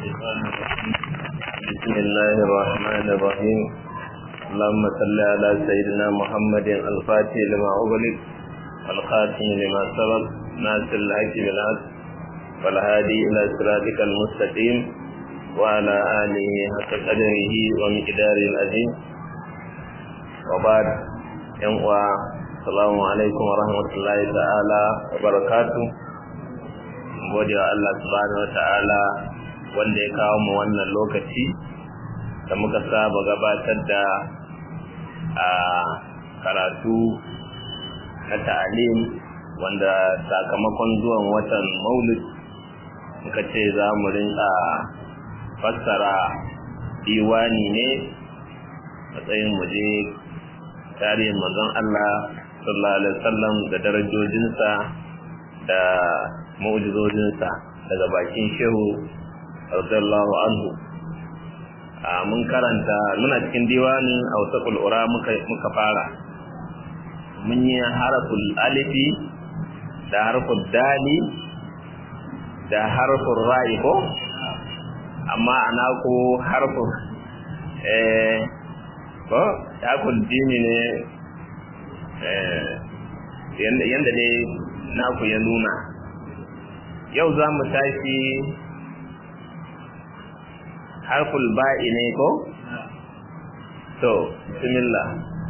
الشيطان الرجيم بسم الله الرحمن الرحيم اللهم صل على سيدنا محمد الفاتح لما أغلق والخاتم لما سبق ناصر الحق بالحق والهادي إلى صراطك المستقيم وعلى آله حق قدره ومقداره العظيم وبعد ينقوى السلام عليكم ورحمة الله تعالى وبركاته gode wa Allah subhanahu wata'ala wanda ya kawo mu wannan lokaci da muka saba gabatar da a karatu na ta'alim wanda sakamakon zuwan watan maulid muka ce za mu rinka fassara diwani ne matsayin muje tarihin manzon Allah sallallahu alaihi wasallam da darajojinsa da mu'jizojinsa daga bakin shehu radiyallahu anhu a mun karanta muna cikin diwanin awsaqul ura muka muka fara mun yi harful alifi da harful dali da harful ra'i ko amma ana ko harful eh ko harful dini ne eh yanda yanda ne naku ya nuna yau za mu tashi harful ba'i ne ko? to bismillah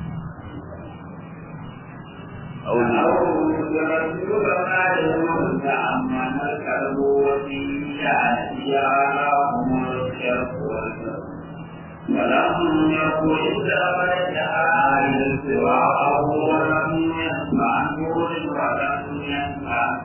ولم يكن إلا رجعا سواه ولم يسمع نور ولم يسمع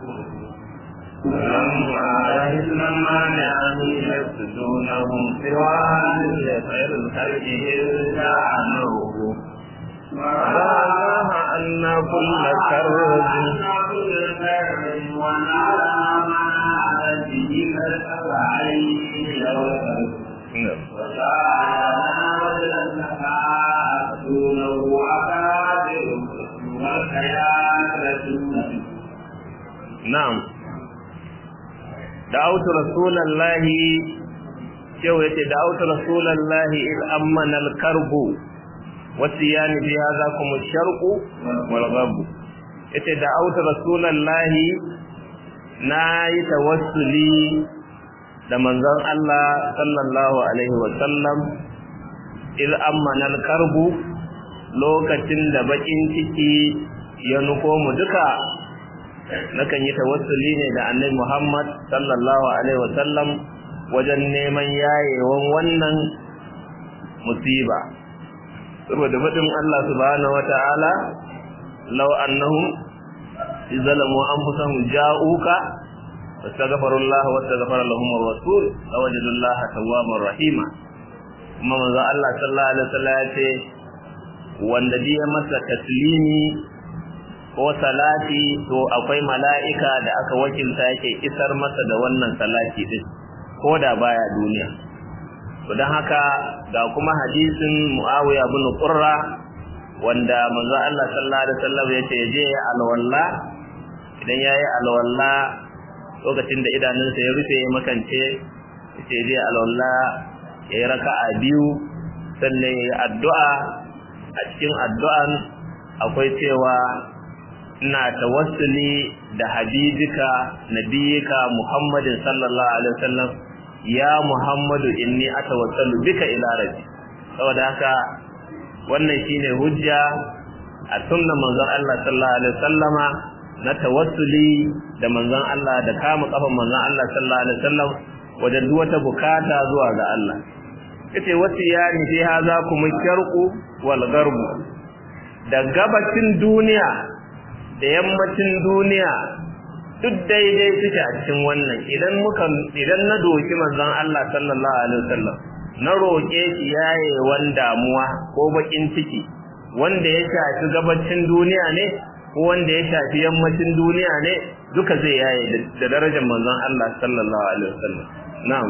ولما لما نعم يسجدونهم سوى غير الخلق إلا عنوه وراها أن كل كرب ونعلم ما على به الأبعين وسعنا وجدنا دونه أكابر والخيانة نعم دعوت رسول الله شو يتي دعوت رسول الله إذ أمن الكرب والسيان في هذاكم الشرق والغرب يتي دعوت رسول الله ناي توسلي da manzon Allah sallallahu alaihi wa sallam iz ammana al-karbu lokacin da bakin ciki ya nufo mu duka nakan yi tawassuli ne da annabi Muhammad sallallahu alaihi wasallam wajen neman yayewan wannan musiba saboda fadin Allah subhanahu wataala law annahum izalamu anfusahum ja'uka wastaghfirullah wastaghfara lahum ar-rasul lawajadullaha tawwabar rahima kuma manzo Allah sallallahu alaihi wasallam ya ce wanda ya masa taslimi ko salati to akwai mala'ika da aka wakilta yake isar masa da wannan salati din ko da baya duniya to dan haka ga kuma hadisin Muawiya ibn Qurra wanda manzo Allah sallallahu alaihi wasallam yace je alwalla idan yayi alwalla lokacin da idanunsa ya rufe makance yace je alwalla yayi raka'a biyu sannan yayi addu'a a cikin addu'an akwai cewa ina tawassuli da habibika nabiyika muhammadin sallallahu alaihi wasallam ya muhammadu inni atawassalu bika ila rabbi saboda haka wannan shine hujja a sunnan manzon Allah sallallahu alaihi wasallama na tawassuli da manzon Allah da kama kafan manzon Allah sallallahu alaihi wasallam wajen duk wata bukata zuwa ga Allah yace wasiyani fi hadha kuma sharqu wal gharbu da gabacin duniya da yammacin duniya duk daidai suke a cikin wannan idan muka idan na doki manzon Allah sallallahu alaihi wasallam na roƙe shi yayewan damuwa ko bakin ciki wanda ya shafi gabacin duniya ne ko wanda ya shafi yammacin duniya ne duka zai yaye da darajar manzon Allah sallallahu alaihi wasallam na'am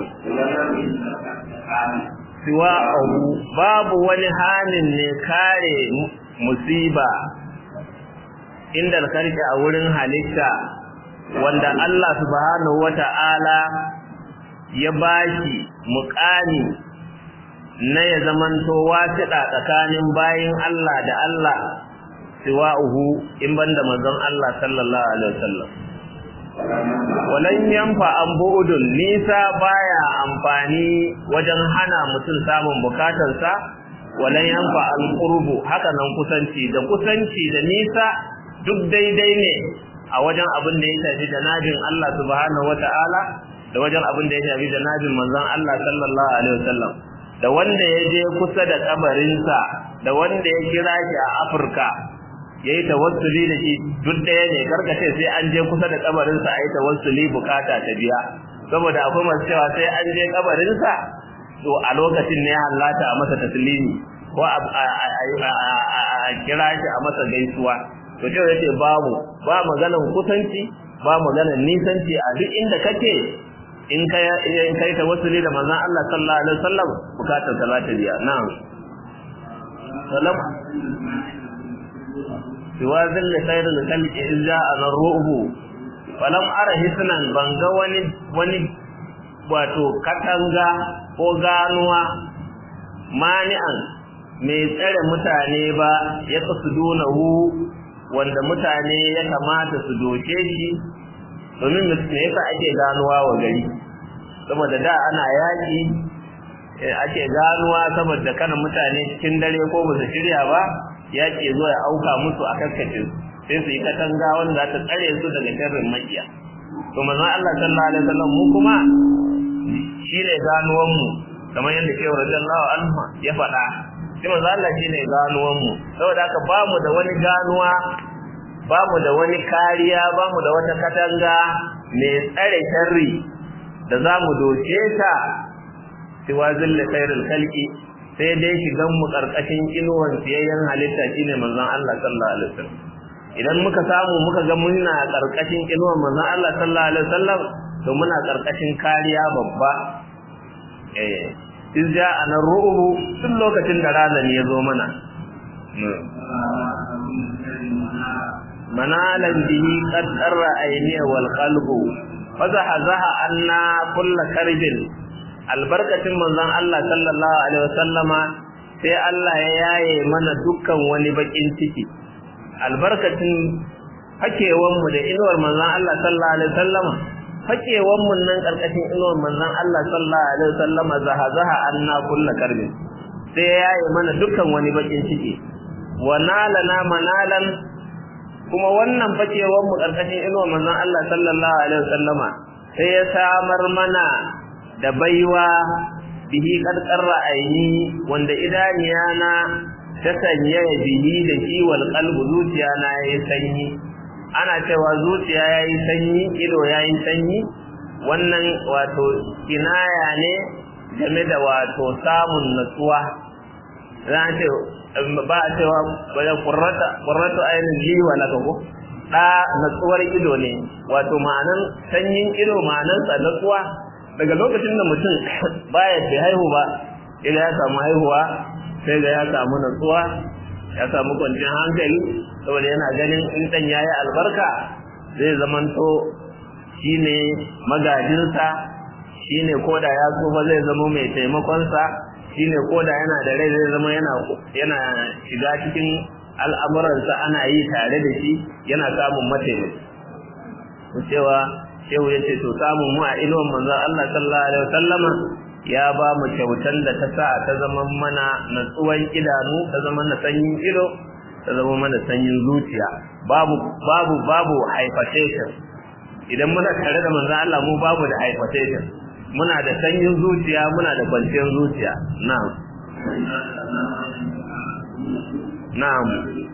siwa babu wani halin ne kare musiba inda alkarki a wurin halitta wanda Allah subhanahu wata'ala ya bashi muƙani na ya zamanto wasiɗa tsakanin bayin Allah da Allah siwa'uhu in banda manzon Allah sallallahu alaihi wasallam walan yanfa an bu'udun nisa baya amfani wajen hana mutum samun bukatarsa walan yanfa al qurbu haka nan kusanci da kusanci da nisa duk daidai ne a wajen abin da ya shafi janabin Allah subhanahu wata'ala da wajen abin da ya shafi janabin manzon Allah sallallahu alaihi wasallam da wanda ya je kusa da kabarinsa da wanda ya kira shi a Afirka yayi tawassuli da shi duk ɗaya ne karkace sai an je kusa da kabarinsa ayi tawassuli bukata ta biya saboda akwai masu cewa sai an je kabarinsa to a lokacin ne hallata a masa taslimi ko a kira shi a masa gaisuwa to ce yace babu ba maganan kusanci ba maganan nisanci a duk inda kake in kai in kai tawassuli da manzon Allah sallallahu alaihi wasallam bukatar ka za ta biya na'am salam siwazin da khairul khalqi in ja'a narruhu falam ara hisnan banga wani wani wato katanga ko ganuwa mani'an mai tsare mutane ba ya kasudunahu wanda mutane ya kamata su doke shi domin me yasa ake ganuwa wa gari saboda da ana yaki ake ganuwa saboda kana mutane cikin dare ko ba su shirya ba yaki zo ya auka musu a kaskace sai su yi katanga wanda za ta tsare su daga sharrin makiya to manzon Allah sallallahu alaihi wasallam mu kuma shine ganuwan mu kamar yadda ke radiyallahu anhu ya faɗa sai manzo Allah shine ganuwan mu saboda haka ba mu da wani ganuwa ba mu da wani kariya ba mu da wata katanga mai tsare sharri da za mu doke ta siwa zilla khairul khalqi sai dai shigan mu karkashin inuwan siyayyen halitta shine manzon Allah sallallahu alaihi wasallam idan muka samu muka ga muna karkashin inuwan manzon Allah sallallahu alaihi wasallam to muna karkashin kariya babba eh in ja ana ru'ubu tun lokacin da ranar ya zo mana manalan bihi qad qarra ayni wal qalbu fazaha zaha anna kull karbin albarkatin manzon Allah sallallahu alaihi wasallama sai Allah ya yaye mana dukkan wani bakin ciki albarkatin hakewan mu da inuwar manzon Allah sallallahu alaihi wasallama fakewan mun nan karkashin inuwar manzon Allah sallallahu alaihi wasallam zaha zaha anna kullu karbin sai ya yi mana dukkan wani bakin ciki wa nalana manalan kuma wannan fakewan mu karkashin inuwar manzon Allah sallallahu alaihi wasallama sai ya samar mana da baiwa bihi karkarra aini wanda idaniya na ta sanya bihi da shi wal qalbu zuciya na yayi sanyi ana cewa zuciya yayi sanyi ido yayi sanyi wannan wato kinaya ne game da wato samun natsuwa zan ce ba a cewa bayan qurrata qurratu aynin li wa laka ko da natsuwar ido ne wato ma'anan sanyin ido ma'anan sa natsuwa daga lokacin da mutum baya ce haihu ba idan ya samu haihuwa sai ga ya samu natsuwa ya samu kwanciyar hankali saboda yana ganin in dan yayi albarka zai zamanto shine magajinsa shine koda ya tsufa zai zama mai taimakon sa shine koda yana da rai zai zama yana yana shiga cikin al'amuransa ana yi tare da shi yana samun mataimaki cewa shehu yace to samun mu a inuwan manzon Allah sallallahu alaihi wasallama ya ba mu kyautan da ta sa ta zama mana natsuwan idanu ta zama na sanyin ido ta zama mana sanyin zuciya babu babu babu hypertension idan muna tare da manzon Allah mu babu da hypertension muna da sanyin zuciya muna da kwanciyar zuciya na'am na'am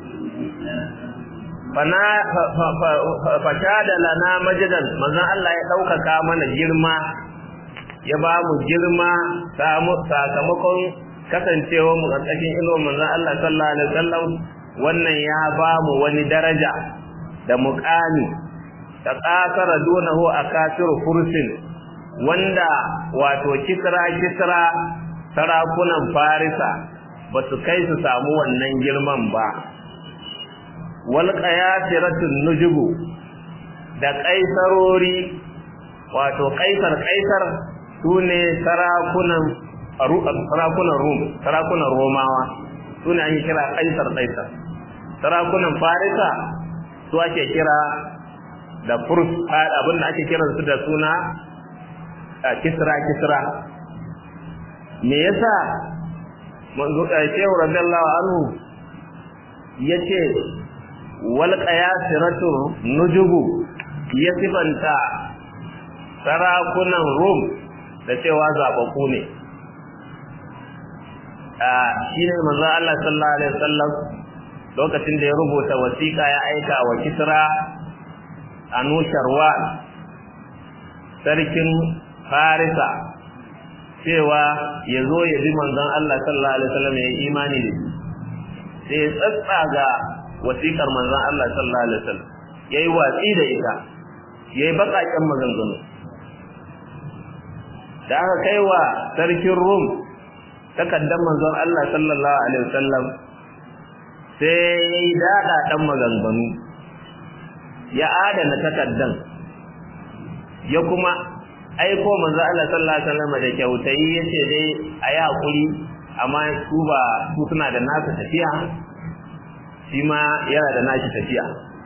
fana fashada lana majidan manzon Allah ya daukaka mana girma ya ba mu girma sakamakon kasancewa mu ƙarƙashin inuwar manzon Allah sallallahu alaihi wasallam wannan ya ba mu wani daraja da muƙami ta ƙasara dunahu a kafir fursin wanda wato kisra kisra sarakunan farisa ba su kai su samu wannan girman ba wal qayasiratun nujubu da kaisarori wato kaisar kaisar su ne sarakunan sarakunan rum sarakunan romawa su ne ake kira kaisar kaisar sarakunan farisa su ake kira da furs abinda ake kiransu da suna kisra kisra me yasa manzo shehu radiyallahu anhu yace wal qayasiratu nujubu ya sifanta sarakunan rum da cewa zabaku ne a shine manzo Allah sallallahu alaihi wasallam lokacin da ya rubuta wasiƙa ya aika wa kisra anusharwa sarkin farisa cewa ya zo ya bi manzon Allah sallallahu alaihi wasallam ya yi imani da shi sai ya tsatsaga wasiƙar manzon Allah sallallahu alaihi wasallam yayi watsi da ita yayi bakakken maganganu da aka kai wa sarkin Rum takaddan manzon Allah sallallahu alaihi wasallam sai yayi dada dan maganganu ya adana takaddan ya kuma aiko manzo Allah sallallahu alaihi wasallam da kyautayi yace dai ayi hakuri amma su ba su suna da nasu tafiya shi ma yana da nashi tafiya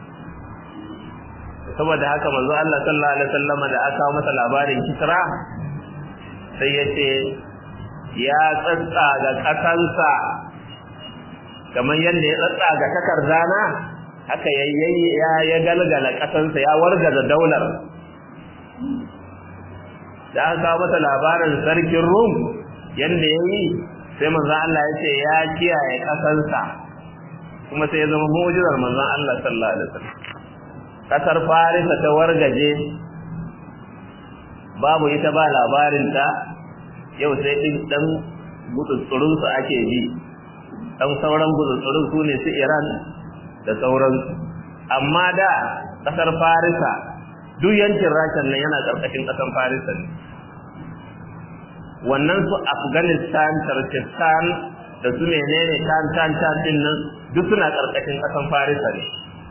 saboda haka manzo Allah sallallahu alaihi wasallam da aka masa labarin Kisra sai yace ya tsatsa ga kasansa kamar yadda ya tsatsa ga takardana haka yayyayi ya ya galgala kasansa ya wargaza daular da aka kawo masa labarin sarkin Rum yanda yayi sai manzon Allah ya ce ya kiyaye kasansa kuma sai ya zama mu'jizar manzon Allah sallallahu alaihi wasallam kasar Farisa ta wargaje babu ita ba labarin ta yau sai din dan gutsurun su ake bi dan sauran gutsurun su ne su Iran da sauran amma da kasar Farisa duk yankin rashin nan yana karkashin kasan Farisa ne wannan su Afghanistan Turkestan da su menene tan tan tan din nan duk suna karkashin kasan Farisa ne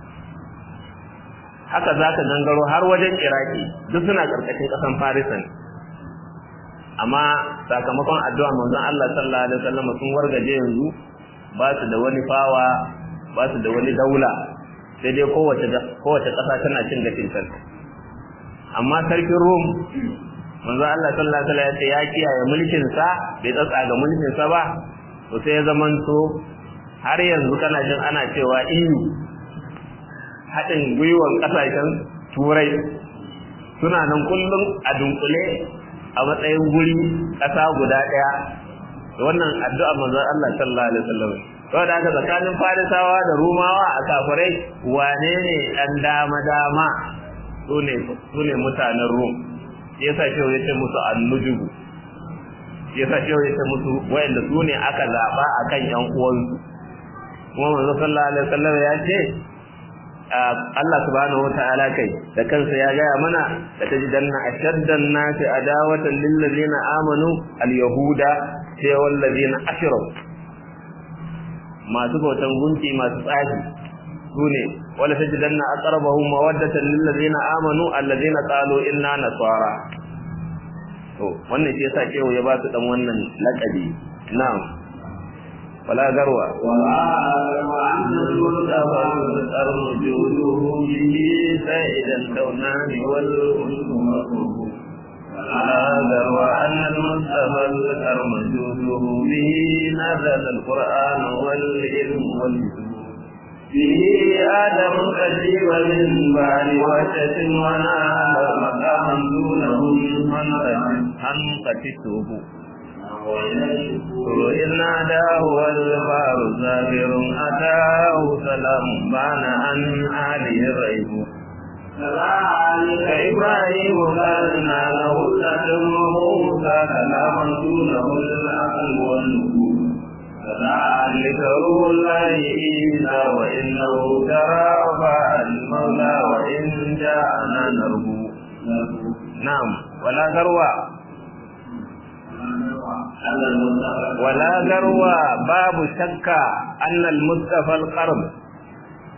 haka zaka gangaro har wajen Iraki duk suna karkashin kasan Farisa ne amma sakamakon addu'a manzon Allah sallallahu alaihi wasallam sun wargaje yanzu ba su da wani fawa ba su da wani daula sai dai kowace kowace kasa tana cin gashin kanta amma sarkin Rum manzo Allah sallallahu alaihi wasallam ya kiyaye mulkin sa bai tsatsa ga mulkin sa ba to sai ya zamanto har yanzu kana jin ana cewa EU haɗin gwiwan ƙasashen turai suna nan kullum a dunkule a matsayin guri ƙasa guda ɗaya da wannan addu'a manzon Allah sallallahu alaihi wasallam saboda haka tsakanin farisawa da rumawa a kafirai wane ne ɗan dama dama su ne mutanen rum yasa shi ya ce musu annujugu yasa shi ya ce musu wayanda su ne aka zaba akan yan uwansu kuma manzo sallallahu alaihi wasallam ya ce Allah subhanahu wataala kai da kansa ya gaya mana da tajidanna ashaddan nasi adawatan lil ladina amanu al yahuda sai wal ladina ashraku masu bautan gunki masu tsafi sune wala tajidanna aqrabahum mawaddatan lil ladina amanu alladhina qalu inna nasara to wannan shi yasa kewa ya ba su dan wannan laqabi na'am wala garwa wala wa'annal murtaba arjuduhu bihi sa'idan kaunani wal ulmu ولا ذروا أن المصطفى الأرمجوده به نزل القرآن والعلم والجود به آدم كتب من بعد وشة ونال مقاما دونه هنقتته إذ ناداه والبار زافر أتاه سلام بان عن آله الريب كذلك إبراهيم كان له تتمه كلاما دونه العقل والنبوة كذلك روح الله عيسى وإنه ترافع المولى وإن جاءنا نرجو نعم ولا ذروة ولا ذروة باب شك أن المصطفى القرب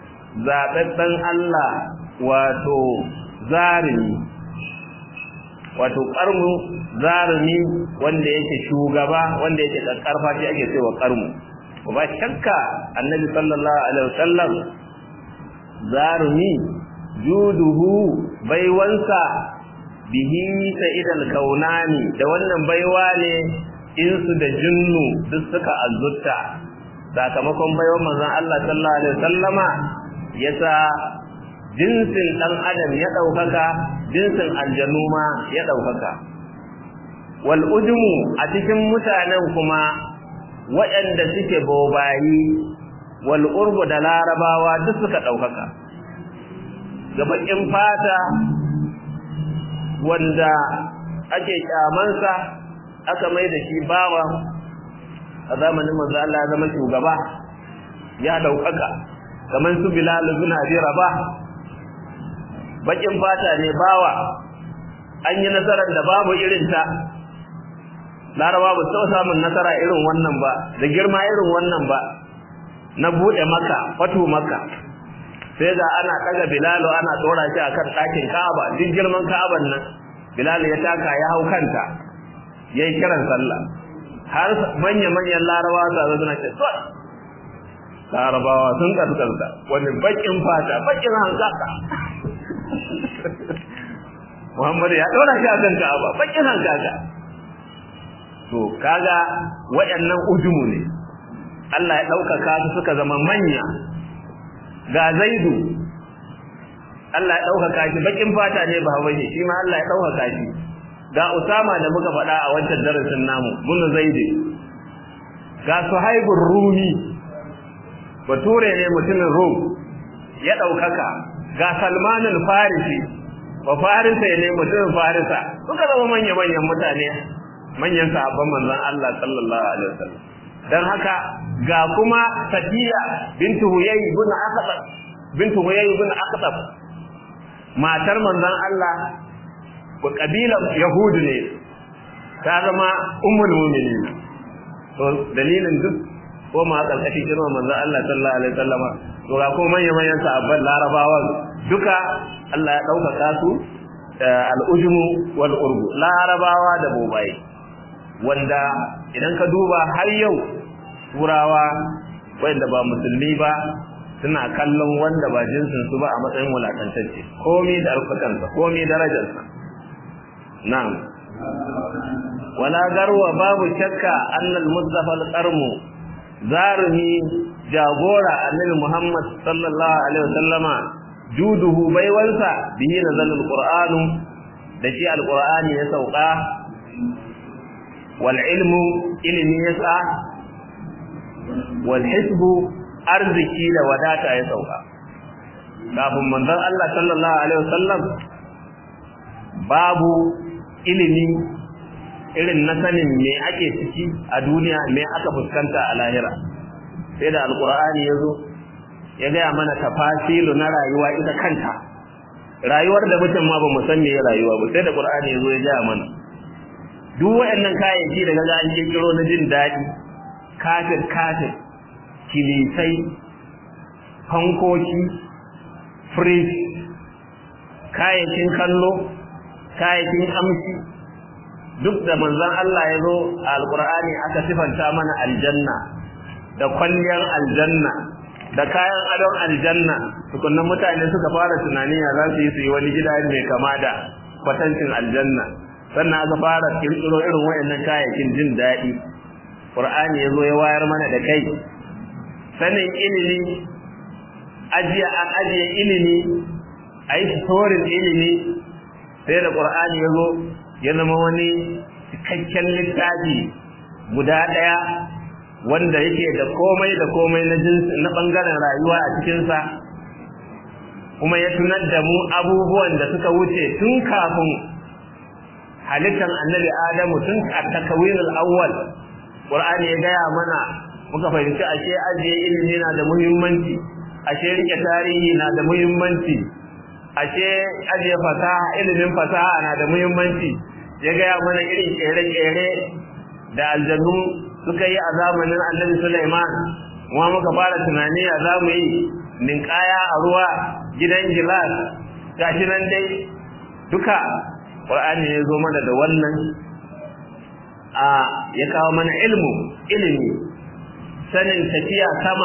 zaɓaɓɓen Allah wato zarimi wato karmu zarumi wanda yake shugaba wanda yake karfa shi ake cewa karmu ba shakka annabi sallallahu alaihi wasallam zarumi juduhu baiwansa bihi sa'idal kaunani da wannan baiwa ne insu da jinnu duk suka azutta sakamakon baiwan manzon Allah sallallahu alaihi wasallama yasa jinsin dan adam ya daukaka jinsin aljanu ma ya daukaka wal ujmu a cikin mutanen kuma waɗanda suke bobayi wal urbu da larabawa duk suka daukaka gabakin fata wanda ake kyamansa aka mai da shi bawa a zamanin manzo Allah ya zama shugaba ya daukaka kamar su Bilal ibn Abi Rabah bakin fata ne bawa an yi nasarar da babu irin ta Laraba ba su samun nasara irin wannan ba da girma irin wannan ba na bude maka fatu maka sai ga ana daga Bilal ana tsora shi akan ɗakin Ka'aba duk girman Ka'aban nan Bilal ya taka ya hau kanta yayi kiran sallah har manya-manyan larabawa sa zo suna ce tsot larabawa sun kaskarta wani bakin fata bakin hankaka muhammadu ya ɗora shi a kan ka'aba bakin hankaka to kaga waɗannan ujumu ne Allah ya ɗaukaka su suka zama manya ga zaidu Allah ya ɗaukaka shi bakin fata ne ba hawaye shi ma Allah ya ɗaukaka shi ga Usama da muka faɗa a wancan darasin namu bunu zaidi ga Suhaibur Rumi bature ne mutumin Rum ya ɗaukaka ga Salman al-Farisi ba Farisa ne mutumin Farisa suka zama manya manyan mutane manyan sahabban manzon Allah sallallahu alaihi wasallam dan haka ga kuma Safiya bintu Huyay ibn Aqtab bintu Huyay ibn Aqtab matar manzon Allah ba kabilan yahudu ne ta zama ummul mu'minin to dalilin duk ko ma karkashin girman manzon Allah sallallahu alaihi wasallama to ga ko manyan manyan sahabban larabawa duka Allah ya ɗaukaka su al'ujmu wal urbu larabawa da bobaye wanda idan ka duba har yau turawa wanda ba musulmi ba suna kallon wanda ba jinsin su ba a matsayin wulakantacce komai da alfakansa komai darajarsa na'am wala garwa babu shakka annal mustafa al-qarmu zarumi jagora annabi Muhammad sallallahu alaihi wasallama juduhu baiwansa bihi nazalul qur'anu da shi alqur'ani ya sauka wal ilmu ilmi yasa wal hisbu arziki da wadata ya sauka kafin manzon Allah sallallahu alaihi wasallam babu ilimi irin na sanin me ake ciki a duniya me aka fuskanta a lahira sai da alqur'ani yazo ya gaya mana tafasilu na rayuwa ita kanta rayuwar da mutum ma ba mu san me rayuwa ba sai da qur'ani yazo ya gaya mana duk waɗannan kayayyaki da kaga an kirkiro na jin daɗi kafir kafir kilisai fankoki fridge kayayyakin kallo kayayyakin amshi duk da manzon Allah ya zo a alqur'ani aka sifanta mana aljanna da kwalliyar aljanna da kayan adon aljanna tukunnan mutane suka fara tunani ya za su yi su yi wani gida mai kama da kwatancin aljanna sannan aka fara kirkiro irin wayannan kayayyakin jin daɗi qur'ani ya zo ya wayar mana da kai sanin ilimi ajiya an ajiye ilimi a yi storin ilimi sai da qur'ani ya zo ya zama wani cikakken littafi guda ɗaya wanda yake da komai da komai na jinsi na bangaren rayuwa a cikinsa kuma ya tunar da mu abubuwan da suka wuce tun kafin halittar annabi adamu tun a takawinul awwal qur'ani ya gaya mana muka fahimci ashe ajiye ilimi na da muhimmanci ashe rike tarihi na da muhimmanci ashe ajiye fasaha ilimin fasaha na da muhimmanci ya gaya mana irin kere-kere da aljannu suka yi a zamanin annabi Sulaiman kuma muka fara tunani a zamu yi ninkaya a ruwa gidan gilas gashi nan dai duka qur'ani ne zo mana da wannan a ya kawo mana ilmu ilimi sanin tafiya sama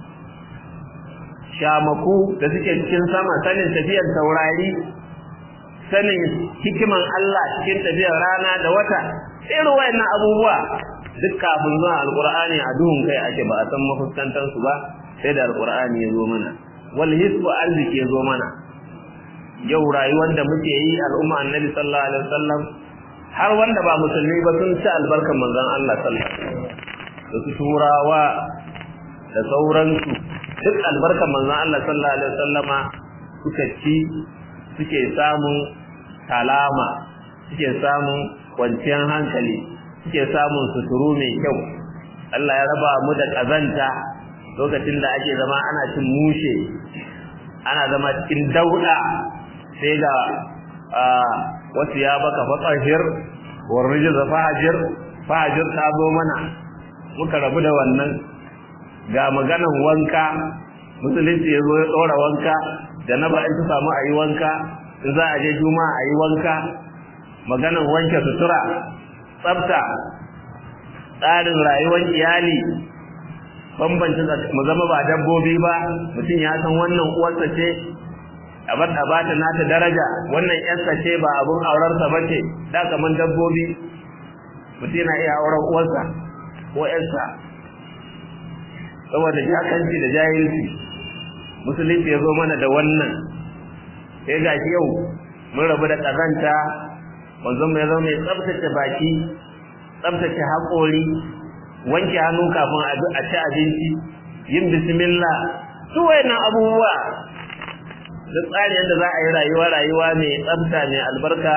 shamaku da suke cikin sama sanin tafiyar taurari sanin hikiman Allah cikin tafiyar rana da wata irin wayannan abubuwa duk kafin zuwa alqur'ani a duhun kai ake ba a san mafuskantar su ba sai da alqur'ani ya zo mana wal hisbu arziki ya zo mana yau rayuwar da muke yi al'umma annabi sallallahu alaihi wasallam har wanda ba musulmi ba sun ci albarkan manzon Allah sallallahu alaihi wasallam da su turawa da sauransu duk albarkan manzon Allah sallallahu alaihi wasallama suka ci suke samun salama suke samun kwanciyar hankali suke samun suturu mai kyau Allah ya raba mu da kazanta lokacin da ake zama ana cin mushe ana zama cikin dauda sai ga wasu ya baka fatsahir warrijin da fahajir fahajir ta zo mana muka rabu da wannan ga maganan wanka musulunci ya zo ya tsora wanka da na ba in ta samu a yi wanka in za a je juma'a a yi wanka maganan wanke sutura tsafta tsarin rayuwar iyali bambanci mu zama ba dabbobi ba mutum ya san wannan uwarsa ce a bar da bata nata daraja wannan yarsa ce ba abun aurarsa ba ce da kaman dabbobi mutum yana iya auren uwarsa ko yarsa saboda jakanci da jahilci musulunci ya zo mana da wannan sai ga shi yau mun rabu da kazanta wanzan mai zama mai tsabtace baki tsabtace haƙori wanke hannu kafin a ci abinci yin bismillah su wayannan abubuwa da tsari yadda za a yi rayuwa rayuwa mai tsabta mai albarka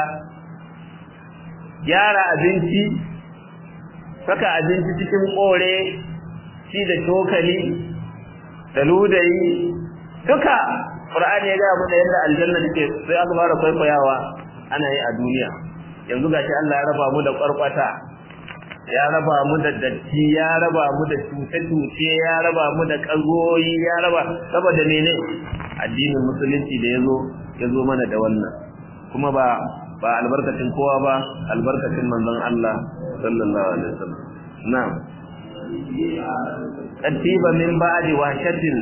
gyara abinci saka abinci cikin kore shi da cokali da ludayi duka Qur'ani ya gaya mana yadda aljanna take sai aka fara kwaikwayawa ana yi a duniya yanzu gashi Allah ya raba mu da kwarkwata ya raba mu da datti ya raba mu da cuce-cuce ya raba mu da kagoyi ya raba saboda mene addinin musulunci da yazo yazo mana da wannan kuma ba ba albarkacin kowa ba albarkacin manzon Allah sallallahu alaihi wasallam na'am katiba min ba'di wahshatin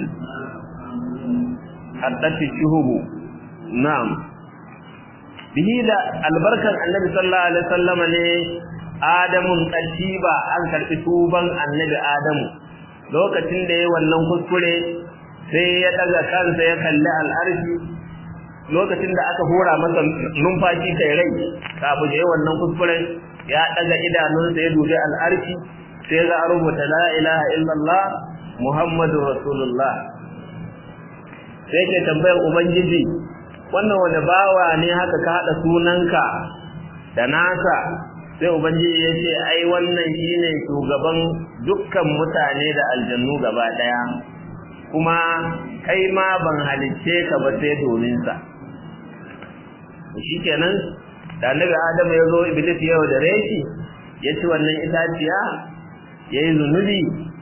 haddati shuhubu na'am bihi da albarkan annabi sallallahu alaihi wasallam ne adamun katiba an karbi tuban annabi adamu lokacin da yayi wannan kuskure sai ya daga kansa ya kalli al'arshi lokacin da aka hura masa numfashi kai rai kafin yayi wannan kuskuren ya daga idanunsa ya dubi al'arshi sai ga rubuta la ilaha illallah muhammadur rasulullah sai ke tambayar ubangiji wannan wani bawa ne haka ka hada sunanka da nasa sai ubangiji ya ce ai wannan shine shugaban dukkan mutane da aljannu gaba daya kuma kai ma ban halicce ka ba sai domin sa shikenan da annabi adamu ya zo iblis yau da reshi ya ci wannan itaciya ya yi zunubi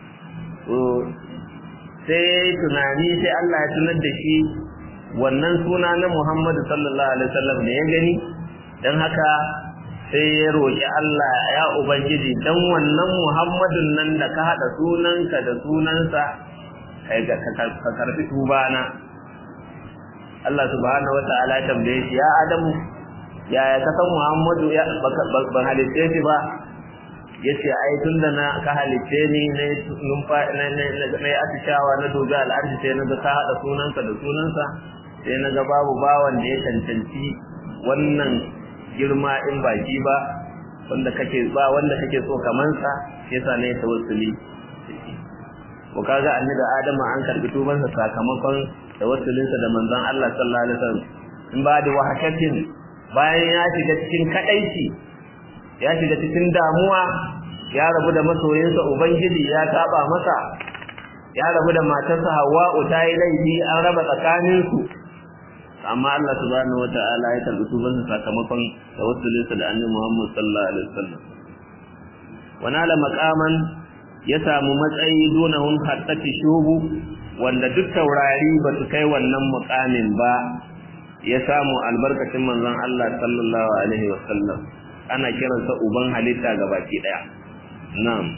sai ya yi tunani sai Allah ya tunar da shi wannan suna na Muhammadu sallallahu alaihi wasallam da ya gani don haka sai ya roƙi Allah ya ubangiji dan wannan Muhammadun nan da ka haɗa sunanka da sunansa kai ga ka karfi tubana Allah subhanahu wataala ya tambaye shi ya Adamu yaya ka san Muhammadu ya ban halitte shi ba yace ai tunda na ka halitte ni ne numfa na na atishawa na doga al'arshi sai na ga ka hada sunanka da sunansa sai na ga babu bawan da ya cancanci wannan girma in baki ba wanda kake ba wanda kake so kaman sa yasa ne tawassuli ko kaga annabi Adamu an karbi tubansa sakamakon tawassulinsa da manzon Allah sallallahu alaihi wasallam in ba da wahakatin bayan ya shiga cikin kadaici ya shiga cikin damuwa ya rabu da masoyinsa ubangiji ya saba masa ya rabu da matarsa Hawwa'u ta yi laifi an raba tsakaninsu amma Allah subhanahu wata'ala ya karbi tubansa sakamakon tawassulinsa da annabi Muhammad sallallahu alaihi wasallam wana la maqaman ya samu matsayi dunahun hattati shubu wanda duk taurari ba su kai wannan muqamin ba ya samu albarkacin manzon Allah sallallahu alaihi wasallam ana kiransa uban halitta gabaki daya na'am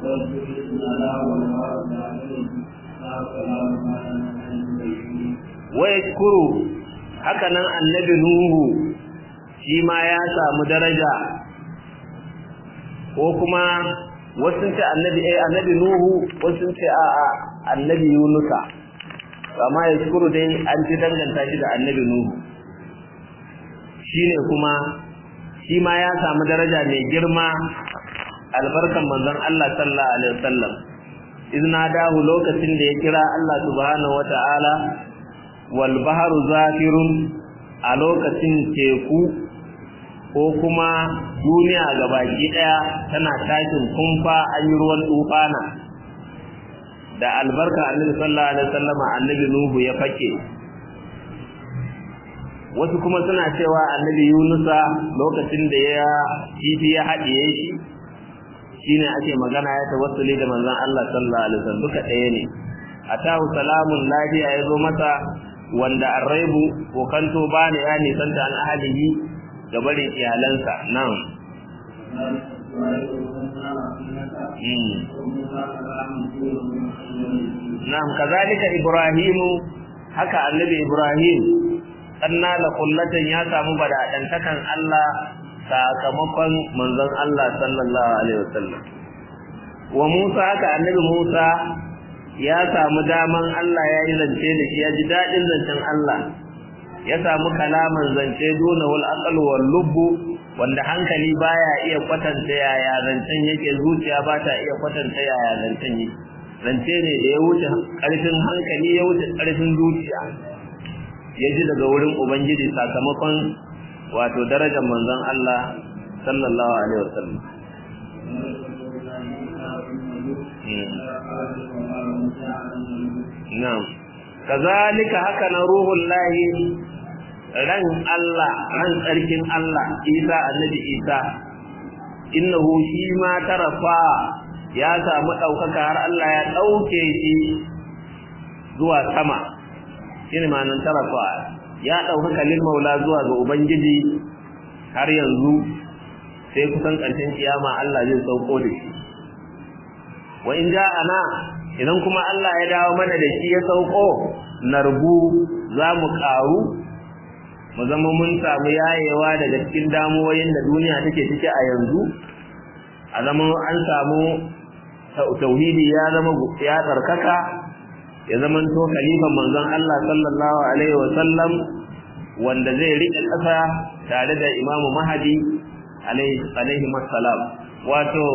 wa yashkuru haka nan annabi nuhu shi ma ya samu daraja ko kuma wasu ce annabi eh annabi nuhu wasu ce a a annabi yunusa amma ya shukuru dai an ci danganta shi da annabi nuhu shine kuma shi ma ya samu daraja mai girma albarkan manzon Allah sallallahu alaihi wasallam izna dahu lokacin da ya kira Allah subhanahu wataala wal bahru zafirun a lokacin teku ko kuma duniya gabaki daya tana tashin kumfa an yi ruwan tufana da albarka annabi sallallahu alaihi wasallam annabi nuhu ya fake wasu kuma suna cewa annabi yunusa lokacin da ya kifi ya haɗiye shi shine ake magana ya tawassuli da manzon Allah sallallahu alaihi wasallam duka ɗaya ne atahu salamun lafiya ya zo masa wanda arraibu ko kanto bani ya nisanta an ahalihi da barin iyalansa nan Na'am kazalika Ibrahimu haka annabi Ibrahim anna la kullatan ya samu badadantakan Allah sakamakon manzon Allah sallallahu alaihi wasallam wa Musa haka annabi Musa ya samu daman Allah ya yi zance da shi ya ji dadin zancen Allah ya samu kalaman zance duna wal aqal wal lubbu wanda hankali baya iya kwatanta yaya zancen yake zuciya ba ta iya kwatanta yaya zancen yake zance ne da ya wuce ƙarfin hankali ya wuce ƙarfin zuciya ya ji daga wurin ubangiji sakamakon wato darajar manzon Allah sallallahu alaihi wasallam na'am kazalika haka na ruhul lahi ran Allah ran tsarkin Allah Isa annabi Isa innahu shi ma tarafa ya samu ɗaukaka har Allah ya ɗauke shi zuwa sama shine ma'anar tarafa ya ɗaukaka lil maula zuwa ga ubangiji har yanzu sai kusan ƙarshen kiyama Allah zai sauko da shi wa in ana idan kuma Allah ya dawo mana da shi ya sauko narbu za mu ƙaru mu zama mun samu yayewa daga cikin damuwoyin da duniya take ciki a yanzu a zama an samu tauhidi ya zama ya tsarkaka ya zama to khalifan manzon Allah sallallahu alaihi wa sallam wanda zai rike ƙasa tare da Imam Mahdi alaihi alaihi wassalam wato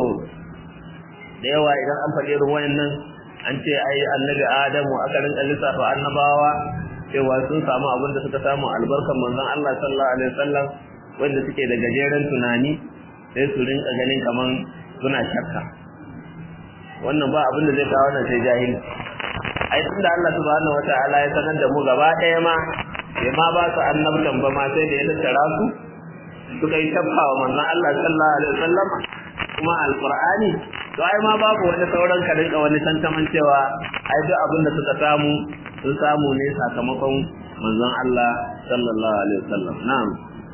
da yawa idan an faɗi irin wayannan an ce ai annabi Adamu aka rinka lissafa annabawa cewa sun samu abin da suka samu albarkan manzon Allah sallallahu alaihi wasallam wanda suke da gajeren tunani sai su rinka ganin kaman suna shakka wannan ba abin da zai kawo wannan sai jahili ai tunda Allah subhanahu wataala ya sanar da mu gaba ɗaya ma bai ma ba su annabtan ba ma sai da ya tattara su suka yi tabba wa manzon Allah sallallahu alaihi wasallam kuma alqur'ani to ai ma babu wani sauran ka rinka wani tantaman cewa ai duk abin da suka samu sun samu ne sakamakon manzon Allah sallallahu alaihi wasallam na'am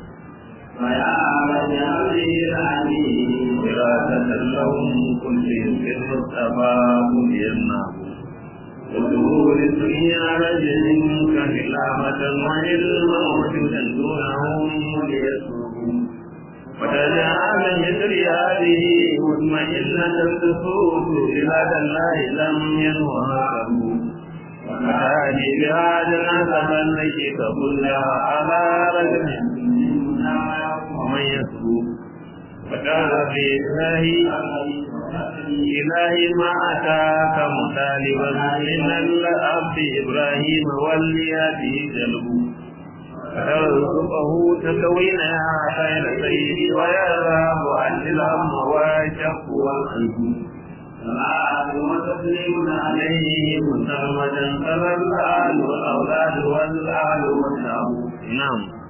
ويا من يهدي العليم دراسة لهم كل في المصطفى مبيناه وظهور الدنيا رجل كهلامة وعلما وجودا دونهم ليسوقوا وتجعل مثل هذه مطمئنة الصفوف بهذا الله لم ينوهه وكان بهذا النسب النشيط كلها على رجل ومن يسوق وكان في الله إلهي ما أتاك مطالبا من الأب إبراهيم والياته جلبه فترزقه تكوين يا خير سيدي ويذهب عن الهم والشق والقلب صلاة وتسليم عليه مسلمة صلى الآل والأولاد والآل والشعب na'am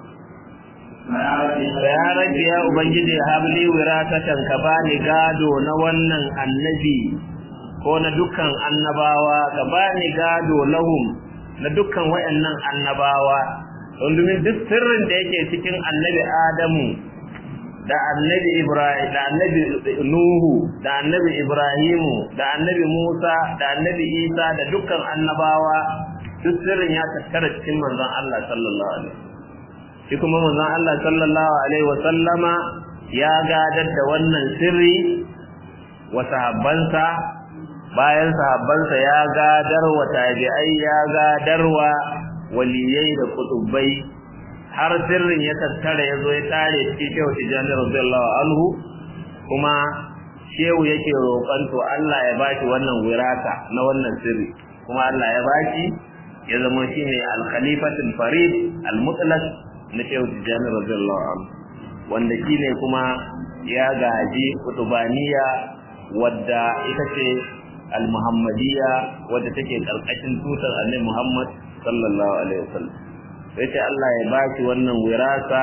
ya rage ya ubangiji habli wiratatan ka bani gado na wannan annabi ko na dukkan annabawa ka bani gado lahum na dukkan wayannan annabawa domin duk sirrin da yake cikin annabi Adamu da annabi Ibrahim da annabi Nuhu da annabi Ibrahimu da annabi Musa da annabi Isa da dukkan annabawa duk sirrin ya tattara cikin manzon Allah sallallahu alaihi shi kuma manzon Allah sallallahu alaihi wa sallama ya gadar da wannan sirri wa sahabbansa bayan sahabbansa ya gadar wa tabi'ai ya gadar wa waliyai da kutubai har sirrin ya tattara ya zo ya tare cikin shehu tijjani radiyallahu anhu kuma shehu yake roƙon to Allah ya baki wannan wirata na wannan sirri kuma Allah ya baki ya zama shine al-khalifatul farid al-mutlaq na shehu tijjani radiyallahu anhu wanda shine kuma ya gaji kutubaniya wadda ita ce al-muhammadiyya wadda take karkashin tutar annabi Muhammad sallallahu alaihi wasallam sai ce Allah ya baki wannan wirasa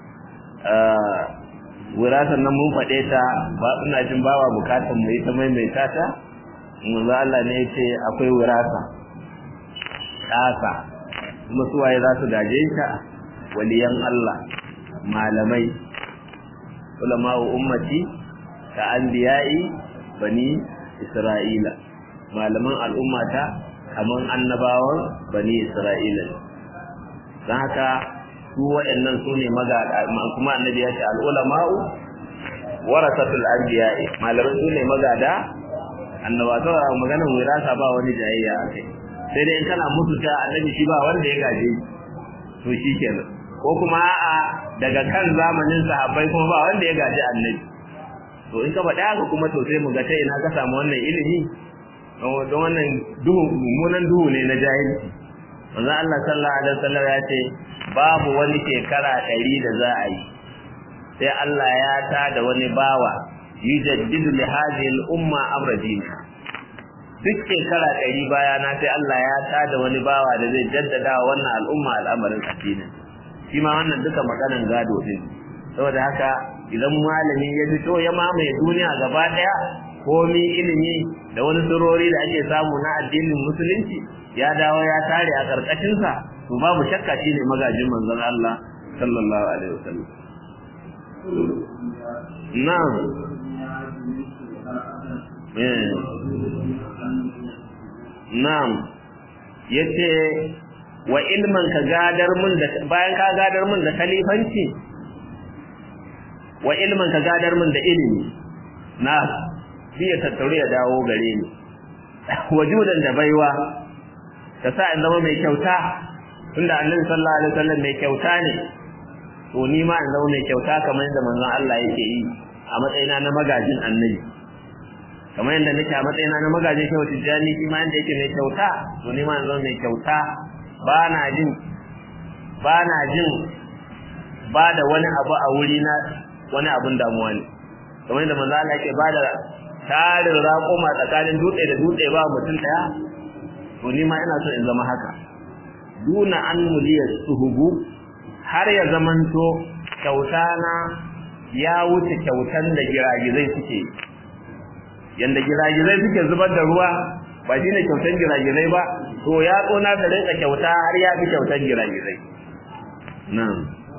wirasan nan mun faɗe ta ba ina jin bawa bukatun mu ita maimaita ta manzo Allah ne yace akwai wirasa ƙasa kuma suwaye za su gaje ta waliyan Allah malamai ulama'u ummati ka anbiya'i bani Isra'ila malaman al'ummata kaman annabawan bani Isra'ila don haka su waɗannan su ne magada kuma annabi ya ce al'ulama'u warasatul anbiya'i malaman su ne magada annaba to maganar wirasa ba wani jayayya a kai sai dai in kana musu ta annabi shi ba wanda ya gaje to shi kenan ko kuma a'a daga kan zamanin sahabbai kuma ba wanda ya gaji annabi to in ka faɗa haka kuma to sai mu ga ta ina ka samu wannan ilimi don wannan duhu mummunan duhu ne na jahilci manzo Allah sallallahu alaihi wasallam ya ce babu wani shekara ɗari da za a yi sai Allah ya ta da wani bawa yujaddidu li hadhihi al-umma amra dinha duk shekara ɗari baya na sai Allah ya ta da wani bawa da zai jaddada wannan al'umma al'amarin addinin shi ma wannan duka maganan gado din saboda haka idan malami ya fito ya mamaye duniya gaba daya komi ilimi da wani surori da ake samu na addinin musulunci ya dawo ya tare a karkashin sa to babu shakka shine magajin manzon Allah sallallahu alaihi wasallam na'am eh na'am yace wa ilman ka gadar mun da bayan ka gadar mun da khalifanci wa ilman ka gadar mun da ilimi na biya tattaure ya dawo gare ni wajudan da baiwa ka sa in zama mai kyauta tunda annabi sallallahu alaihi wasallam mai kyauta ne to ni ma in zama mai kyauta kamar yadda manzon Allah yake yi a matsayina na magajin annabi kamar yadda nake a matsayina na magajin shehu tijjani shi ma yadda yake mai kyauta to ni ma in zama mai kyauta ba na jin ba na jin ba da wani abu a wuri na wani abun damuwa ne kamar yadda manzo Allah yake ba da tarin raƙuma tsakanin dutse da dutse ba mutum daya to ni ma ina so in zama haka duna an muliya suhubu har ya zamanto kyauta na ya wuce kyautan da giragizai suke yanda giragizai suke zubar da ruwa ba shi ne kyautan giragizai ba to ya tsona da rinka kyauta har ya fi kyautan giragizai nan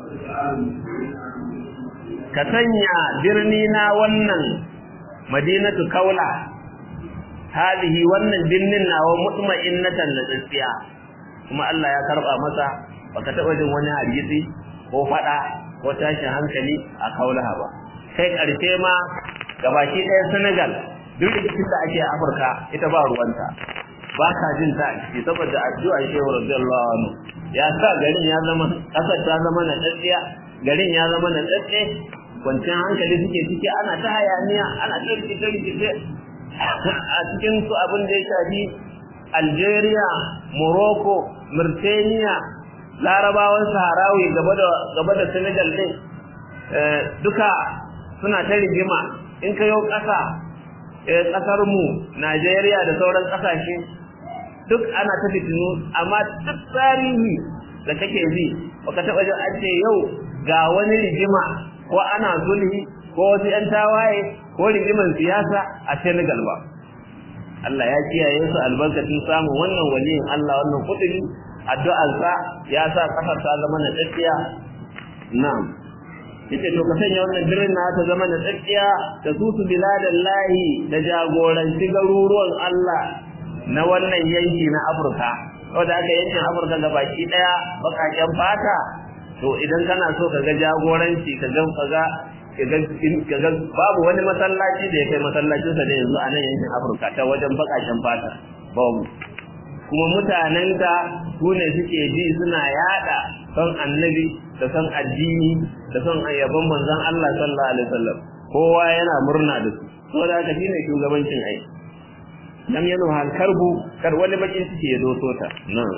ka sanya birni na wannan madinatu kaula hadihi wannan birnin nawa mutma'innatan da tsiya kuma Allah ya karba masa baka taba jin wani hargitsi ko fada ko tashin hankali a kaulaha ba kai karshe ma gabaki ɗaya Senegal duk rikicin da ake a Afirka ita ba ruwanta ba ka jin ta ciki saboda addu'a Shehu radiyallahu anhu ya sa garin ya zama kasar ta zama na tsatsiya garin ya zama na tsatse kwanciyar hankali suke ciki ana ta hayaniya ana ta rikice rikice a cikin su abin da ya shafi Algeria Morocco Mauritania larabawan saharawi gaba da gaba da Senegal din duka suna ta rigima in ka yau ƙasa ƙasar mu Najeriya da sauran ƙasashe duk ana ta fitinu amma duk tarihi da kake ji baka taɓa jin an ce yau ga wani rigima ko ana sulhi ko wasu ƴan tawaye ko rigiman siyasa a Senegal ba Allah ya kiyaye su albarkacin samun wannan waliyin Allah wannan kudiri addu'arsa ya sa kasar ta zama na tsakiya na'am yace to ka sanya wannan birnin na ta zama na tsakiya da su su biladan lahi da jagoranci garuruwan Allah na wannan yanki na Afirka wanda aka yankin Afirka gabaki daya bakaken fata to idan kana so ka ga jagoranci ka ga kaga kaga babu wani masallaci da ya kai masallacin sa da yanzu a nan yankin Afirka ta wajen bakaken fata babu kuma mutanen ta su ne suke ji suna yada son annabi da son addini da son ayyaban manzon Allah sallallahu alaihi wasallam kowa yana murna da su saboda haka shine shugabancin ai lam yanu hal karbu kar wani bakin suke ya doso ta nan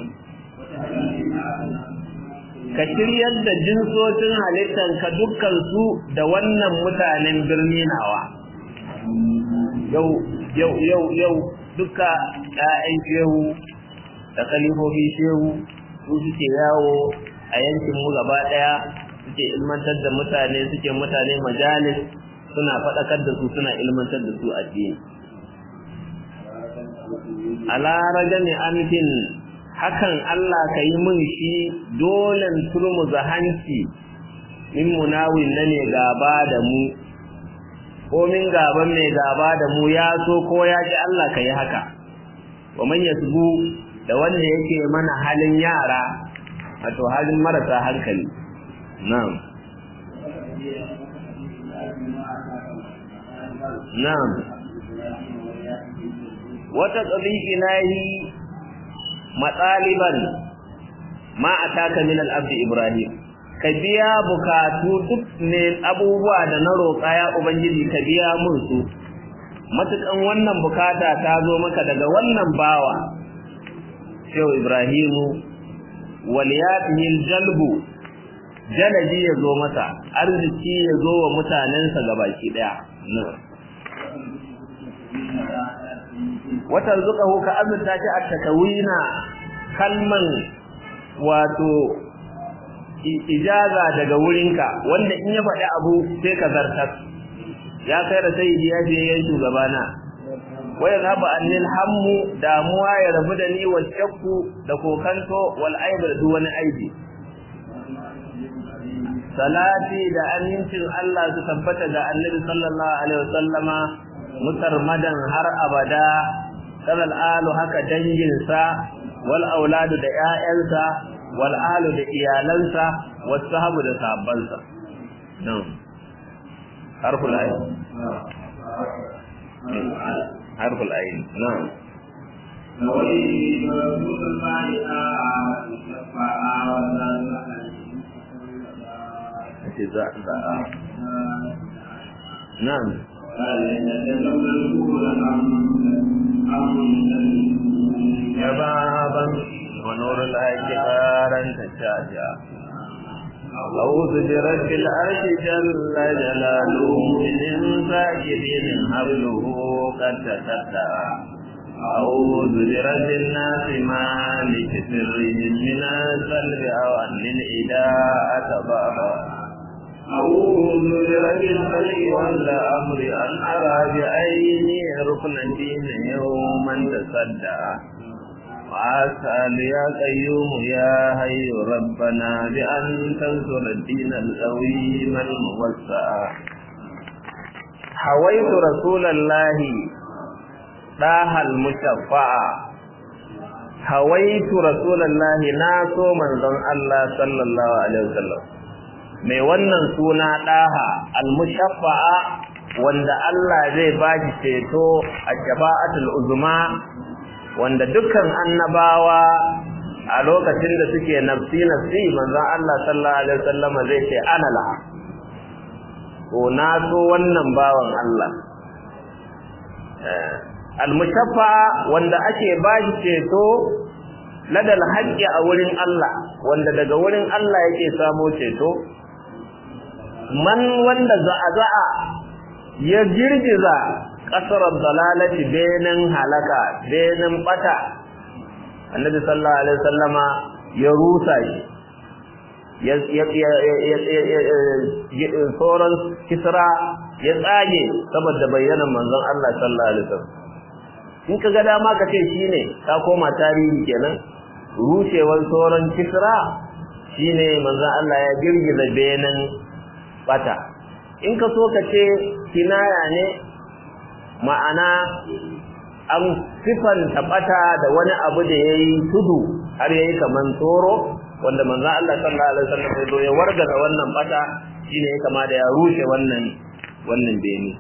ka shiryar da jinsocin halittar ka dukkan su da wannan mutanen birni nawa yau yau yau yau duka ƴaƴan shehu da kalifofi shehu su suke yawo a yankin mu gaba daya suke ilmantar da mutane suke mutane majalis suna faɗakar da su suna ilmantar da su addini ala rajami amkin hakan Allah ka yi min shi dolen turmuza hanci min munawin na ne gaba da mu ko min gaban mai gaba da mu ya so ko ya ji Allah ka yi haka wa man yasbu da wanda yake mana halin yara wato halin marasa hankali na'am na'am wata tsabi ilahi matsaliban ma ataka min al-abd ibrahim ka biya bukatu duk ne abubuwa da na roƙa ya ubangiji ka biya mun su matukan wannan bukata ta zo maka daga wannan bawa shehu ibrahimu waliyatihi jalbu jalaji ya zo masa arziki ya zo wa mutanensa gabaki daya wata zuƙahu ka azurta shi a takawina kalman wato ijaza daga wurinka wanda in ya faɗi abu sai ka zartar ya kai da sai ya je yan shugabana waya zaba annil hammu damuwa ya rabu da ni wa shakku da kokanto wal aibu da wani aibi salati da amincin Allah su tabbata ga annabi sallallahu alaihi wasallama mutarmadan har abada kadal alu haka danginsa wal auladu da ƴaƴansa wal alu da iyalansa was sahabu da sahabbansa nan harful ayin harful ayin nan نعم شبابا ونور الحج قارا تشاجا أعوذ برب العرش جل جلاله من ساجدين حبله قد تتبع أعوذ برب الناس مالك سرهم من القلب أو أن الإداء تبعها أعوذ برب الخلق والأمر أن أرى بعيني ركن الدين يوما تصدع وأسأل يا قيوم يا حي ربنا بأن تنصر الدين القويم الموسع حويت رسول الله ɗaha al-mushaffa'a hawaitu rasulullahi na so manzon Allah sallallahu alaihi wasallam mai wannan suna ɗaha al-mushaffa'a wanda Allah zai baki ceto a shafa'atul uzma wanda dukkan annabawa a lokacin da suke nafsi nafsi manzon Allah sallallahu alaihi wasallam zai ce ana laha to na so wannan bawan Allah almushaffa wanda ake bashi ceto ladal haqqi a wurin Allah wanda daga wurin Allah yake samo ceto man wanda za'a ya girgiza kasar dalalati benin halaka benin bata annabi sallallahu alaihi wasallama ya rusa shi ya ya sauran kisra ya tsage saboda bayyanan manzon Allah sallallahu alaihi wasallam in ka ga dama ka ce shine ka koma tarihi kenan rushewar sauran kisra shine manzo Allah ya girgiza benin bata in ka so ka ce kinaya ne ma'ana an sifanta bata da wani abu da yayi tudu har yayi kaman tsoro wanda manzo Allah sallallahu alaihi wasallam ya zo ya wargaza wannan bata shine ya kama da ya rushe wannan wannan bene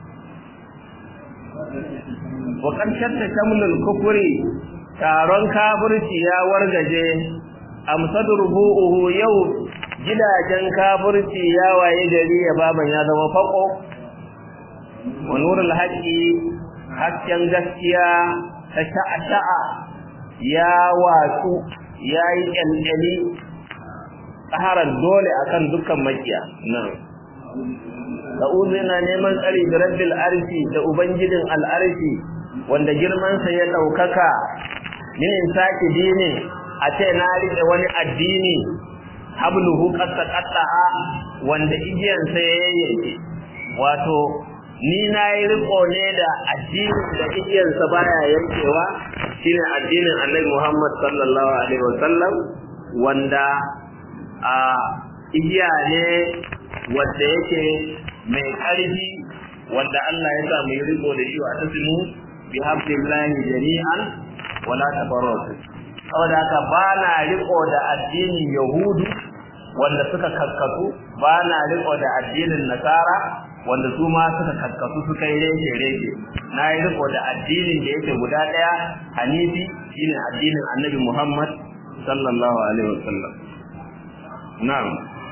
wa kan shatta shamlul kufri taron kafirci ya wargaje amsad rubu'uhu yau gidajen kafirci ya waye gari ya baban ya zama fako wa nurul haqi hasken gaskiya ta sha'a ya watsu ya yi ƙyalƙyali tsaharar dole akan dukkan makiya nan Sa'udu yana neman tsari da rabbil arshi da ubangijin al'arshi wanda girmansa ya ɗaukaka min saki dini a ce na riƙe wani addini habluhu qatta qattaha wanda igiyansa ya yayyanke wato ni na yi riko ne da addini da igiyansa baya yankewa shine addinin Annabi Muhammad sallallahu alaihi wasallam wanda a igiya ne wanda yake mai ƙarfi wanda Allah ya sa mu yi riko da shi wa tasmu bi hablillahi jami'an wala tafarraqu saboda haka ba na riko da addinin yahudu wanda suka kakkasu ba na riko da addinin nasara wanda su ma suka kakkasu suka yi reke reke na yi riko da addinin da yake guda ɗaya hanifi shine addinin annabi muhammad sallallahu alaihi wasallam na'am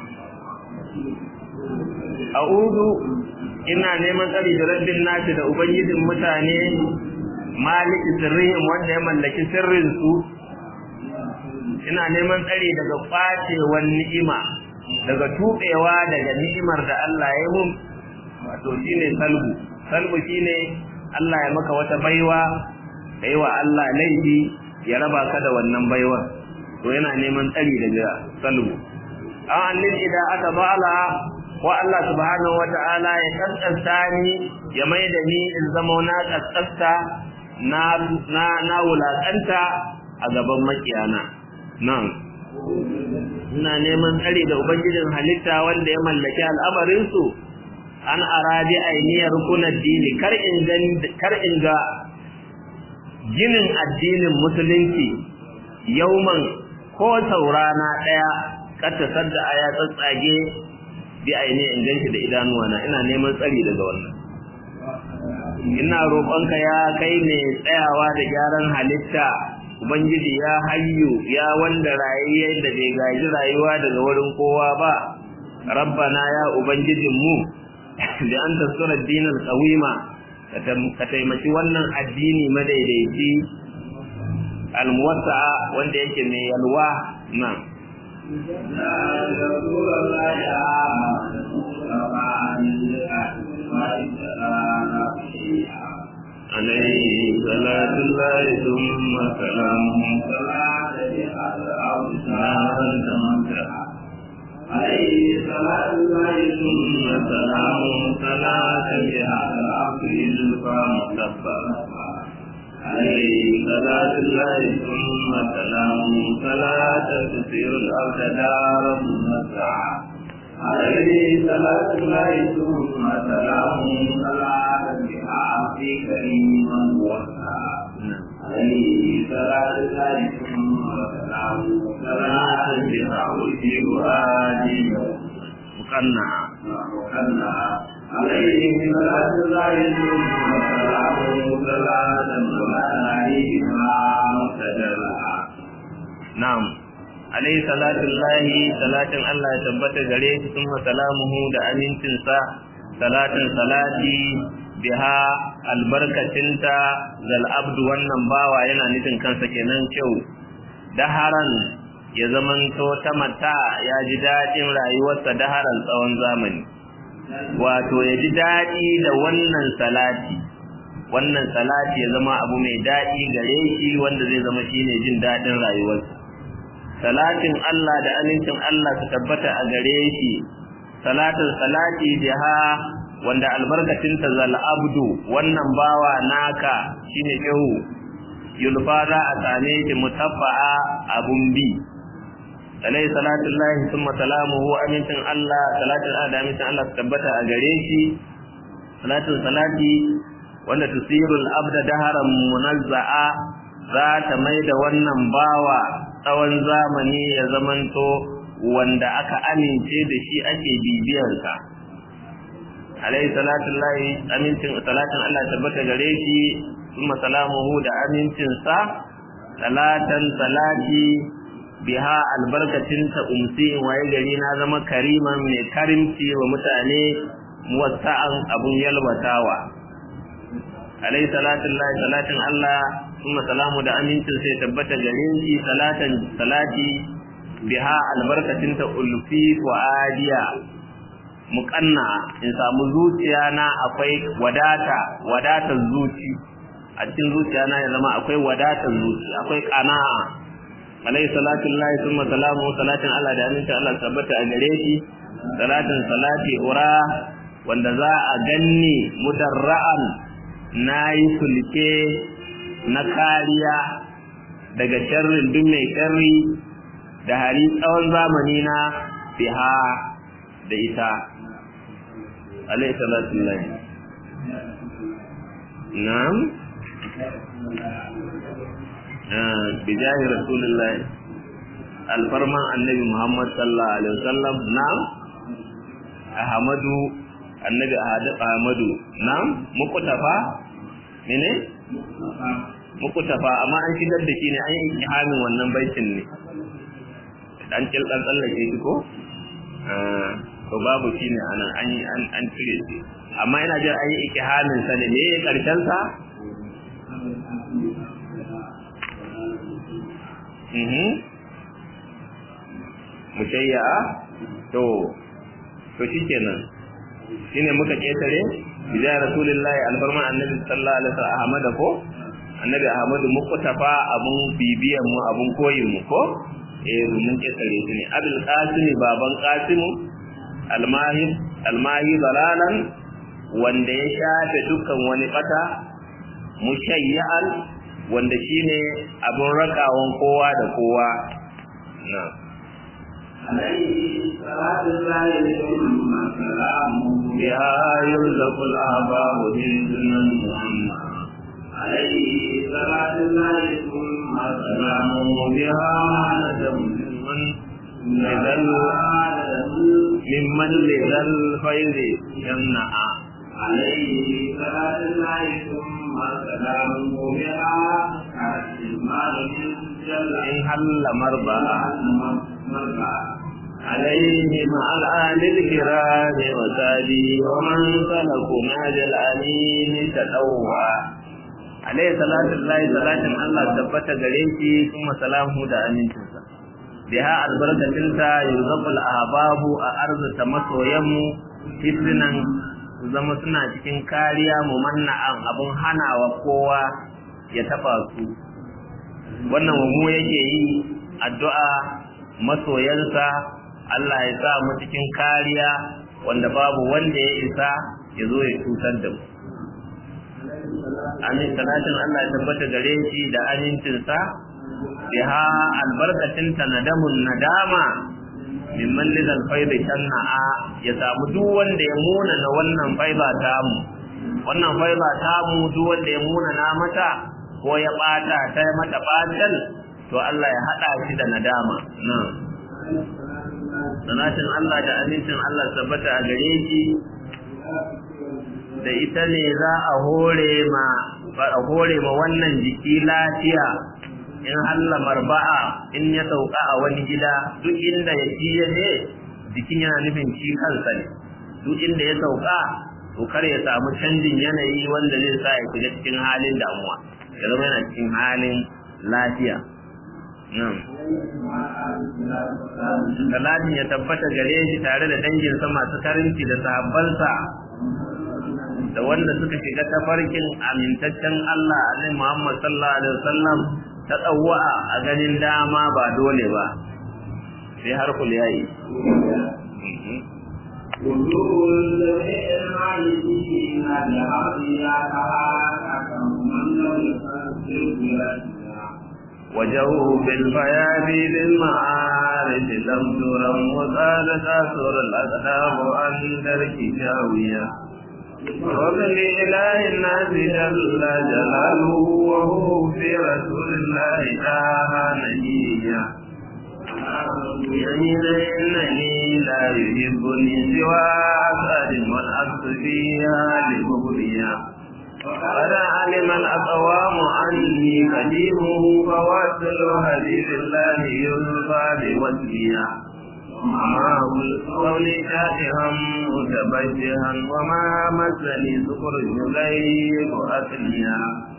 a'udhu ina neman tsari da rabbin nasi da ubangijin mutane maliki sirrihim wanda ya mallaki sirrin su ina neman tsari daga kwacewar ni'ima daga tubewa daga ni'imar da Allah ya yi mun wato shine salbu salbu shine Allah ya maka wata baiwa kai wa Allah laifi ya raba ka da wannan baiwar to yana neman tsari daga salbu an annil idan aka ba'ala wa Allah subhanahu wata'ala ya kaskasta ni ya mai da ni in zama na kaskasta na na na wulakanta a gaban makiyana nan ina neman tsari da ubangijin halitta wanda ya mallaki al'amarin su an arabi ainiyar rukunan dini kar in kar in ga ginin addinin musulunci yauman ko saurana daya kata sadda aya tsatsage bi aini in ganshi da idanuwa na ina neman tsari daga wannan ina roƙonka ya kai ne tsayawa da gyaran halitta ubangiji ya hayyu ya wanda rayayye da bai gaji rayuwa daga wurin kowa ba rabbana ya ubangijin mu da an tasura dinar qawima ka taimaki wannan addini madaidaici almuwassa wanda yake mai yalwa na عليه صلاة الله ثم سلامه صلاة على عليه صلاة الله ثم سلامه صلاة بها العبد يلقى مصطفى عليه صلاة الله ثم سلامه صلاة تسير الأرض دار مسعى عليه صلاة الله ثم سلامه صلاة بها في كريم وسعى عليه صلاة الله ثم سلامه صلاة بها وجه هادي مقنعة مقنعة عليه صلاة الله ثم سلامه صلاة وعليها مقتدرها نعم alaihi salatullahi salatin Allah ya tabbata gare shi kuma salamuhu da amincinsa salatin salati biha albarkacinta zal abdu wannan bawa yana nufin kansa kenan kyau daharan ya zamanto ta mata ya ji daɗin rayuwarsa daharan tsawon zamani wato ya ji daɗi da wannan salati wannan salati ya zama abu mai daɗi gare shi wanda zai zama shine jin daɗin rayuwarsa salatin Allah da amincin Allah su tabbata a gare shi salatin salati biha wanda albarkacin ta zal abdu wannan bawa naka shine shehu yulfa za a same shi mutaffa'a abun bi alai salatu lahi summa salamuhu amincin Allah salatin Allah da amincin Allah su tabbata a gare shi salatin salati wanda tusirul abda daharan munazza'a za ta mai da wannan bawa tsawon zamani ya zamanto wanda aka amince da shi ake bibiyarsa alai salatun lahi amincin salatin Allah tabbata gare shi kuma salamuhu da amincinsa salatan salati biha albarkacinta umsi waye gari na zama kariman mai karimci wa mutane muwassa'an abun yalwatawa alai salatun lahi salatin Allah kuma salamu da amincin sai tabbata gare shi salatan salati biha albarkacinta ulfi wa adiya muƙanna in samu zuciya na akwai wadata wadatar zuci a cikin zuciya na ya zama akwai wadatar zuci akwai qana'a alayhi salatu lillahi thumma salamu salatin Allah da aminta Allah tabbata a gare shi salatin salati ura wanda za a ganni mudarra'an nayi sulke na kariya daga sharrin duk mai sharri da hali tsawon zamani na biha da ita alayhi salatu lillahi na'am bijahi rasulullahi alfarman annabi muhammad sallallahu alaihi wasallam na'am ahmadu annabi ahmadu na'am mukutafa mene mukutafa amma an shigar da shi ne an yi ihamin wannan baitin ne dan kilkan tsallake shi ko to babu shi ne anan an yi an cire shi amma ina jin an yi ikihamin sa ne me karshen sa mhm mushayya to to shikenan shine muka ketare bija rasulullahi albarma annabi sallallahu alaihi wasallam ahmad ko annabi ahmadu muqtafa abun bibiyan mu abun koyin mu ko eh mun ketare shi ne abul qasim baban qasim almahid almahi dalalan wanda ya shafe dukkan wani bata mushayyan wanda shine abun rakawan kowa da kowa na عليه صلاة الله ثم سلامه biha yurzaqul abahu dinnan عليه صلاة الله ثم سلامه biha nadam man lidal mimman lidal fayzi yamna'a عليه صلاة الله ثم سلامه بها المال من جل in halla marba'a مربع عليه مع الآل الكرام وسادي ومن سلكوا ناج الأمين تدوى عليه صلاة الله صلاة الله ثبت غريشي ثم سلامه دا أمينتنسا بها البركة يرزق الأحباب أرض تمسو يمو حسنا zama suna cikin kariya mu manna'an abun hanawa kowa ya taba su wannan mu yake yi addu'a masoyansa Allah ya sa mu cikin kariya wanda babu wanda ya isa ya zo ya cutar da mu amin salatin Allah ya tabbata gare shi da amincinsa biha albarkacinta nadamun nadama mimman lidal faida shanna'a ya samu duk wanda ya muna na wannan faida tamu wannan faida tamu duk wanda ya muna na mata ko ya bata ta mata batal to Allah ya hada shi da nadama nan sanatin Allah da amincin Allah tabbata a gare shi da ita ne za a hore ma a hore ma wannan jiki lafiya in Allah marba'a in ya sauka a wani gida duk inda ya ci ya je jikin yana nufin shi kansa ne duk inda ya sauka to kar ya samu canjin yanayi wanda zai sa ya shiga cikin halin damuwa ya zama yana cikin halin lafiya nan Salatin ya tabbata gare shi tare da danginsa masu karinci da sahabbansa da wanda suka shiga tafarkin amintaccen Allah Annabi Muhammad sallallahu alaihi wasallam ta tsawwa a ganin dama ba dole ba sai har kul yayi وجوه العالمين بهذه كهاك من لم يفسره وجهه بالفيابي للمعارف لم ترم وقال تاثر الأقدام عن درك شاوية وبل إله الناس جل جلاله وهو في رسول الله تعالى نجيا يمين إنني لا يحبني سوى أسد والعكس فيها لبغضيا قد علم الأقوام عني قديمه فواصل حديث الله يلقى بوجهيا وما قولي شاتها متبجها وما مسني سكر يغيب أصليا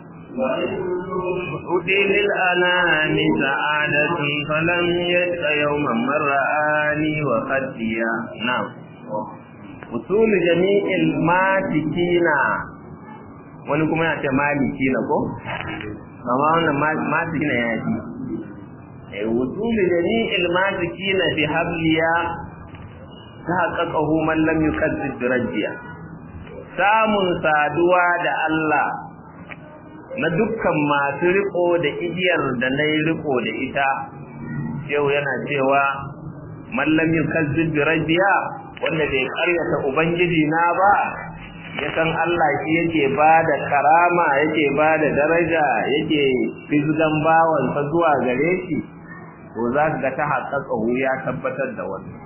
أتي للأنام سعادة فلم يشق يوما من رآني وخديا نعم وصول جميع الماتكين wani kuma yana ce maliki na ko amma wannan maliki na ya ji eh wusuli jami'il maliki na bi habliya tahaqqaqahu man lam yukazzib rajiya samun saduwa da Allah na dukkan masu riko da igiyar da na yi riko da ita yau yana cewa man lam yukazzib rajiya wanda bai karyata ubangiji na ba ya san Allah shi yake ba da karama yake ba da daraja yake fizgan bawansa zuwa gare shi to za ka ga ta haƙaƙa ya tabbatar da wannan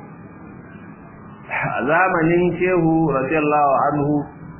a zamanin shehu radiyallahu anhu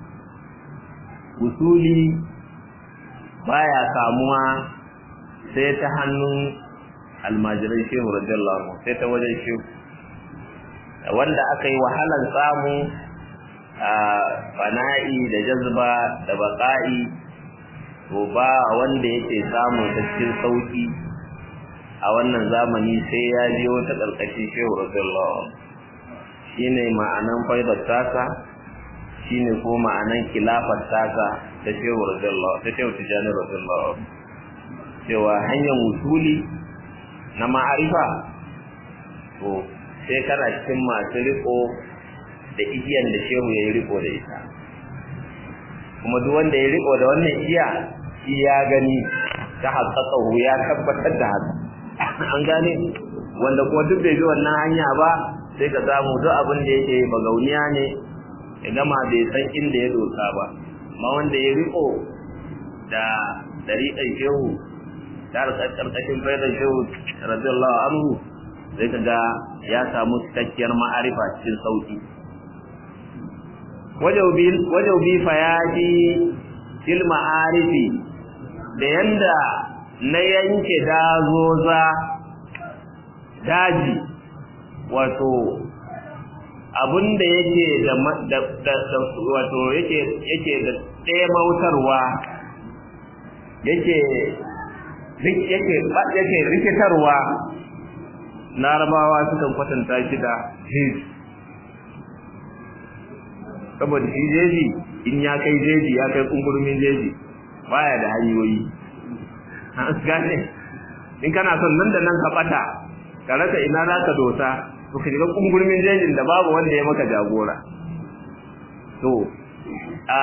usuli baya samuwa sai ta hannun almajiran shehu radiyallahu anhu sai ta wajen shehu wanda aka yi wahalar samu a fana'i da jazba da baƙa'i to ba wanda yake samun ta cikin sauki a wannan zamani sai ya je wata ƙarƙashin shehu radiyallahu shine ma'anan faidar tasa shine ko ma'anan kilafar tasa ta shehu radiyallahu ta shehu tijani radiyallahu cewa hanyar wusuli na ma'arifa to sai kana cikin masu riko da igiyan da shehu ya yi riko da ita kuma duk wanda ya riko da wannan igiya shi ya gani ta haƙaƙahu ya tabbatar da haka an gane wanda kuma duk bai bi wannan hanya ba sai ka samu duk abin da yake bagauniya ne ya gama bai san inda ya dosa ba amma wanda ya riko da dariƙar shehu ta ƙarƙashin faidar shehu radiyallahu anhu sai ka ga ya samu cikakkiyar ma'arifa cikin sauƙi wajaubi fayaji fil ma'arifi da yanda na yanke dazoza daji wato abinda yake da wato yake yake da ɗaya mautarwa yake yake yake rikitarwa larabawa sukan kwatanta shi da his saboda shi jeji in ya kai jeji ya kai kungurumin jeji baya da hanyoyi an gane in kana son nan da nan ka bata ka rasa ina za ka dosa to ka shiga kungurmin jejin da babu wanda ya maka jagora to a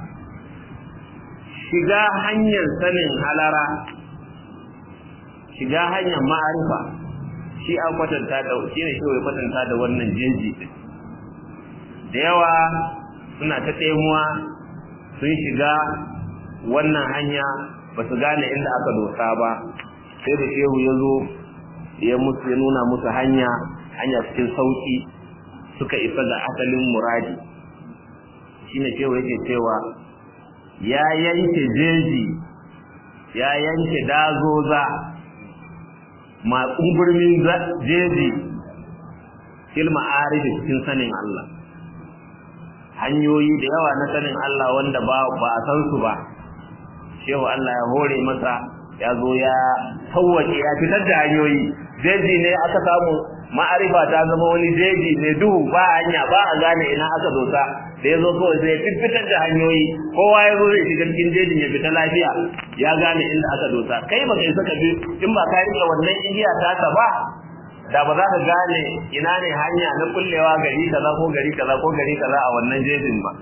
shiga hanyar sanin halara shiga hanyar ma'arifa shi an kwatanta da shi ne shi kwatanta da wannan jeji din da yawa suna ta tsemuwa sun shiga wannan hanya ba su gane inda aka dosa ba sai da shehu ya zo ya musu ya nuna musu hanya hanya cikin sauki suka isa ga asalin muradi shine shehu yake cewa ya yanke jeji ya yanke dazoza ma kumburmin jeji fil ma'arif cikin sanin Allah hanyoyi da yawa na sanin Allah wanda ba ba a san su ba shehu Allah ya hore masa ya zo ya tawwace ya fitar da hanyoyi jeji ne aka samu ma'arifa ta zama wani jeji mai duhu ba hanya ba a gane ina aka dosa da ya zo kawai sai ya fitar da hanyoyi kowa ya zo zai shiga cikin jejin ya fita lafiya ya gane inda aka dosa kai ba kai saka bi in ba ka rike wannan igiya ta ba da ba za ka gane ina ne hanya na kullewa gari kaza ko gari kaza ko gari kaza a wannan jejin ba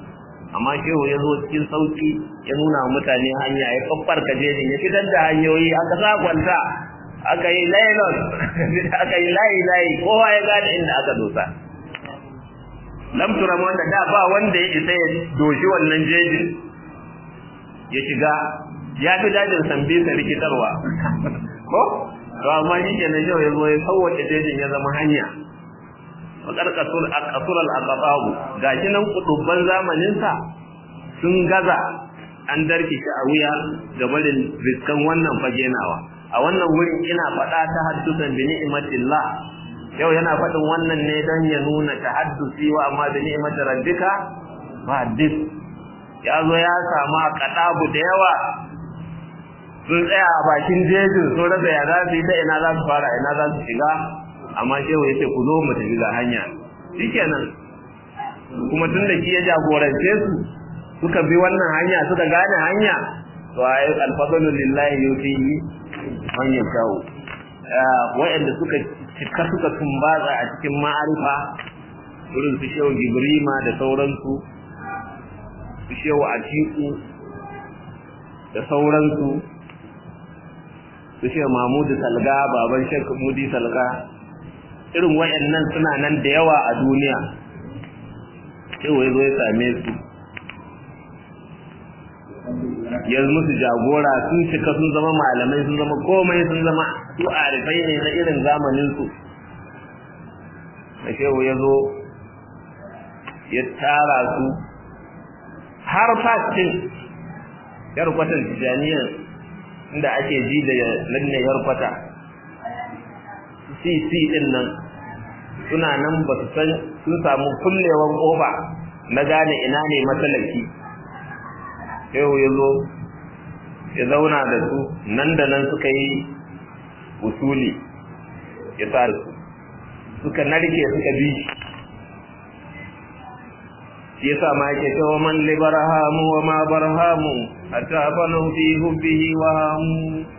amma shehu ya zo cikin sauki ya nuna wa mutane hanya ya kaffar kajejin ya fitar da hanyoyi aka sa kwanta aka yi laylon aka yi layi layi kowa ya gane inda aka dosa lam turam wanda da ba wanda ya isa ya doshi wannan jejin ya shiga ya fi dajin sambi sa rikitarwa ko to amma shi ke nan yau ya zo ya sauwace jejin ya zama hanya wakar kasur al-aqababu gashi nan kudubban zamanin sa sun gaza an darki shi a wuya ga barin riskan wannan fage nawa a wannan wurin ina faɗa ta haddusan bi ni'matillah yau yana faɗin wannan ne don ya nuna tahaddusi wa amma bi ni'matir rabbika fa haddith ya zo ya samu kadabu da yawa sun tsaya a bakin jejin sun rasa ya za su yi ta ina za su fara ina za su shiga amma shehu ya ce ku zo mu tafi ga hanya shikenan kuma tun da shi ya jagorance su suka bi wannan hanya suka gane hanya to ayi alfadlu lillahi yufihi man yashau wa'anda suka cika suka tumbatsa a cikin ma'arifa irin su shehu gibrima da sauransu su shehu atiku da sauransu su shehu mamudu salga baban shek mudi salga irin wayannan suna nan da yawa a duniya shehu ya zo ya same su ya musu jagora sun cika sun zama malamai sun zama komai sun zama su arifai ne na irin zamaninsu da shehu ya zo ya tara su har fastin yarkwatan tijaniyar inda ake ji da lanne yarkwata cc din nan suna nan ba su san sun samu kullewan kofa na gane ina ne matsalaki shehu ya zo ya zauna da su nan da nan suka yi usuli ya sa su suka narke suka bi shi yasa ma yake cewa man li barhamu wa ma barhamu hatta fanu fi hubbihi wa hamu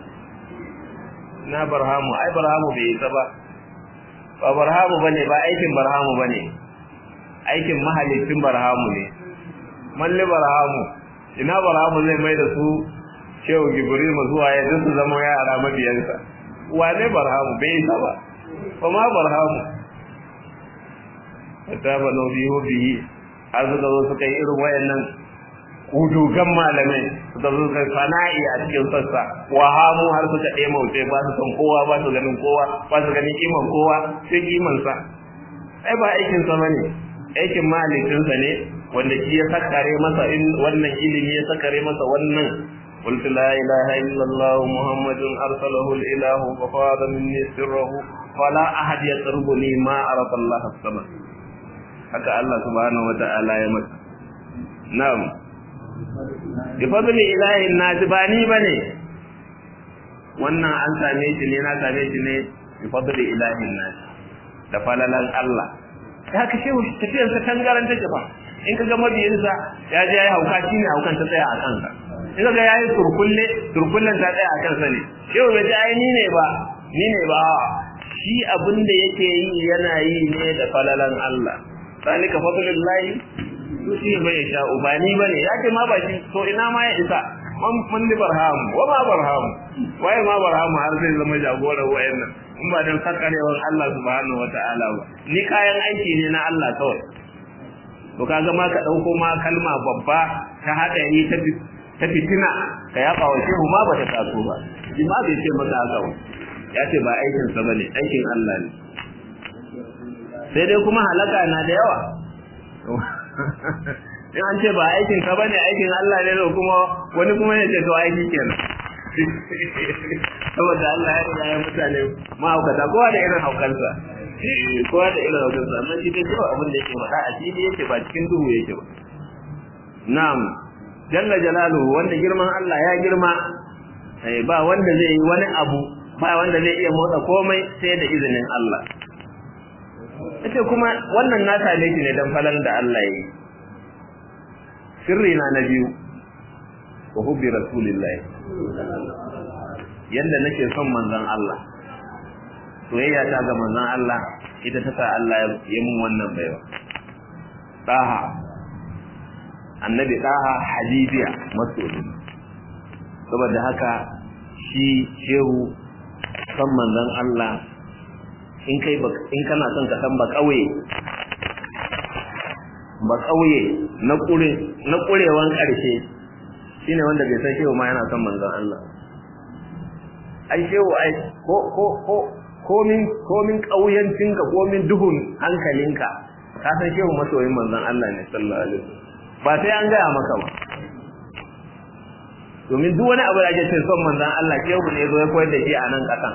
na barhamu ai barhamu bai yi ba ba barhamu bane ba aikin barhamu bane aikin mahalicin barhamu ne man li barhamu ina barhamu zai mai da su shehu gibril zuwa ya su zama yara mabiyansa wane barhamu bai yi ba ba ma barhamu hatta fanu fi hubbihi har suka zo suka yi irin wayannan kudugan malamai suka zo suka fana'i a cikin sassa wahamu har suka ɗaya mauce ba su san kowa ba su ganin kowa ba su ganin kiman kowa sai kiman sa ai ba aikin sa bane aikin malikin sa ne wanda shi ya sakare masa in wannan ilimi ya sakare masa wannan قلت لا إله إلا الله محمد أرسله الإله ففاض مني سره فلا أحد يقربني ما عرف الله السماء haka Allah subhanahu wata'ala ya masa na'am bi fadli ilahi nas ba ni bane wannan an same shi ne na same shi ne bi fadli ilahi nas da falalan Allah haka shehu tafiyar sa tangaran take ba in kaga mabiyin sa ya je yayi hauka shine haukan ta tsaya a kansa in kaga yayi turkulle turkullen ta tsaya a kansa ne shehu bai ji ai ni ne ba ni ne ba shi abin da yake yi yana yi ne da falalan Allah zalika fadlullahi yusi bai sha ubani bane yake ma ba shi to ina ma ya isa man man li barham wa ma barham waye ma barham har sai zama jagoran wayannan in ba dan sakarewan Allah subhanahu wataala ba ni kayan aiki ne na Allah kawai to kaga ma ka dauko ma kalma babba ta hadari ta ta fitina ka yaba wa shehu ma ba ta taso ba shi ma bai ce maka haka ba ya ce ba aikin sa bane aikin Allah ne sai dai kuma halaka na da yawa in an ce ba aikin ka bane aikin Allah ne da kuma wani kuma ya ce to aiki kenan saboda Allah ya riga ya mutane mahaukata kowa da irin haukansa kowa da irin haukansa amma shi dai kawai abin da yake faɗa a fili yake ba cikin duhu yake ba na'am jalla jalaluhu wanda girman Allah ya girma ba wanda zai yi wani abu ba wanda zai iya motsa komai sai da izinin Allah ita kuma wannan na same shi ne dan falan da Allah yi sirri na na biyu wa hubbi rasulillahi yanda nake son manzon Allah soyayya ta ga manzon Allah ita ta sa Allah ya mun wannan baiwa daha annabi daha habibiya masoyi saboda haka shi shehu san manzon Allah in kai in kana son ka san ba kauye ba kauye na kure na kurewan karshe shine wanda bai san shehu ma yana son manzon Allah ai shehu ai ko ko ko komin komin kauyancinka komin duhun hankalinka ka san shehu masoyin manzon Allah ne sallallahu alaihi wasallam ba sai an gaya maka ba domin duk wani abu da ake son manzon Allah shehu ne zo ya koyar da shi a nan kasan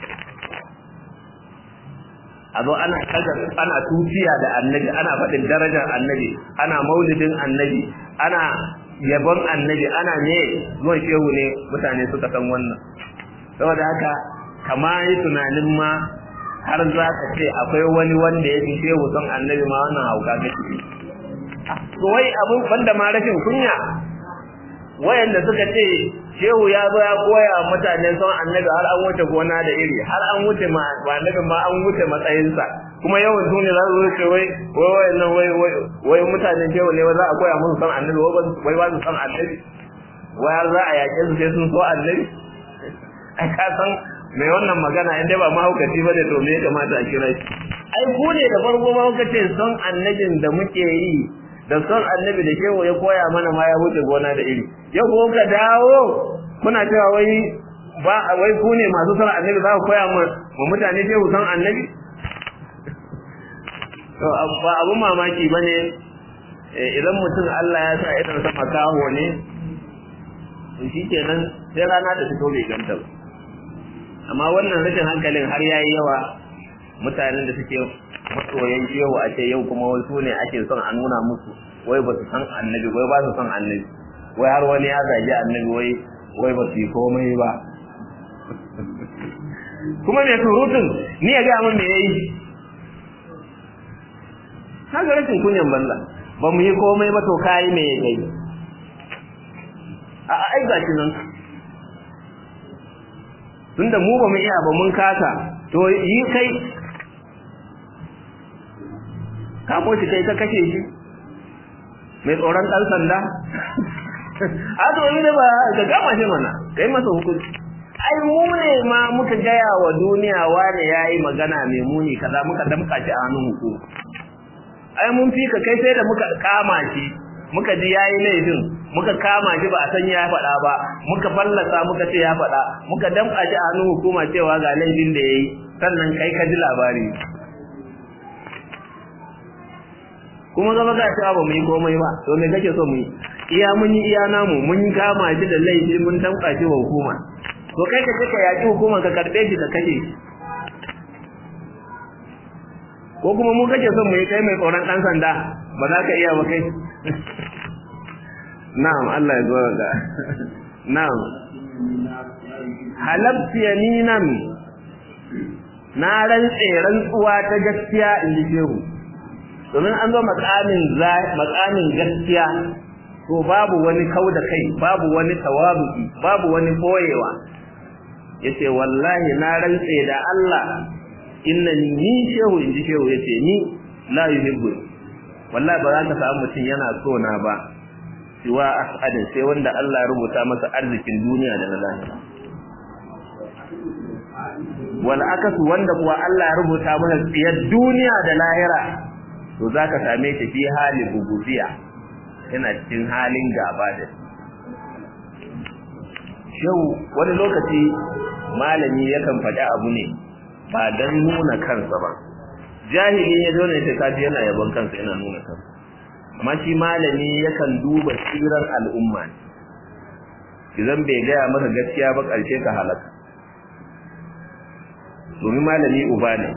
a zo ana ana tuciya da annabi ana faɗin darajar annabi ana maulidin annabi ana yabon annabi ana ne zuwan shehu ne mutane suka san wannan saboda haka kama yi tunanin ma har za ka ce akwai wani wanda ya fi shehu son annabi ma wannan hauka kake to wai abun banda ma rashin kunya wayanda suka ce shehu ya zo ya koya mutane son annabi har an wuce gona da iri har an wuce ma annabi ma an wuce matsayinsa kuma yawan duniya za su ce wai wai wayannan wai wai mutane shehu ne za a koya musu son annabi wai ba su son annabi wai har za a yaƙe su sai sun so annabi ai ka san mai wannan magana in dai ba mahaukaci ba ne to me ya kamata a kira shi ai ku ne da farko mahaukaci son annabin da muke yi da son annabi da shehu ya koya mana ma ya wuce gona da iri yau ko ka dawo kuna cewa wai ba wai ku ne masu son annabi za ku koya ma mutane shehu son annabi to ba abun mamaki bane idan mutum Allah ya sa idan sa makaho ne shi kenan sai rana da fito bai ganta ba amma wannan rashin hankalin har yayi yawa mutanen da suke masoyan shehu a ce yau kuma wasu ne ake son a nuna musu wai ba su san annabi wai ba su san annabi wai har wani ya zagi annabi wai wai ba su yi komai ba kuma mai surutun ni ya gaya min me yayi kaga rashin kunyan balla ba mu yi komai ba to kayi me ya gai a ai gashi nan tunda mu ba mu iya ba mun kasa to yi kai kamo shi kai ka kashe shi mai tsoron ɗan sanda a to yi da ba ka gama shi mana kai masa hukunci ai mu ne ma muka gaya wa duniya wane ya yi magana mai muni kaza muka damka shi a hannun hukuma ai mun fi ka kai sai da muka kama shi muka ji ya yi laifin muka kama shi ba a san ya faɗa ba muka fallasa muka ce ya faɗa muka damka shi a hannun hukuma cewa ga laifin da ya yi sannan kai ka ji labari kuma zama ga cewa ba mu yi komai ba to me kake so mu yi iya mun yi iya namu mun kama shi da laifi mun tamka shi wa hukuma to kai ka ka yaki hukuma ka karbe shi ka kashe shi ko kuma mu kake son mu yi kai mai tsoron dan sanda ba za ka iya ba kai na'am Allah ya zo ga na'am halabti yaminan na rantse rantsuwa ta gaskiya in ji shehu domin an zo makamin makamin gaskiya to babu wani kau da kai babu wani tawabuki babu wani boyewa yace wallahi na rantse da Allah innani ni shehu inji shehu yace ni la yuhibbu wallahi ba za ka samu mutum yana so na ba siwa asadin sai wanda Allah ya rubuta masa arzikin duniya da na lahira wal akasu wanda kuwa Allah ya rubuta masa tsiyar duniya da lahira to zaka same shi fi hali bugudiya yana cikin halin gaba da shau wani lokaci malami yakan faɗi abu ne ba don nuna kansa ba jahili ya zo ne sai kaji yana yabon kansa yana nuna kansa amma shi malami yakan duba tsiran al'umma ne idan bai gaya maka gaskiya ba ƙarshe ka halaka domin malami uba ne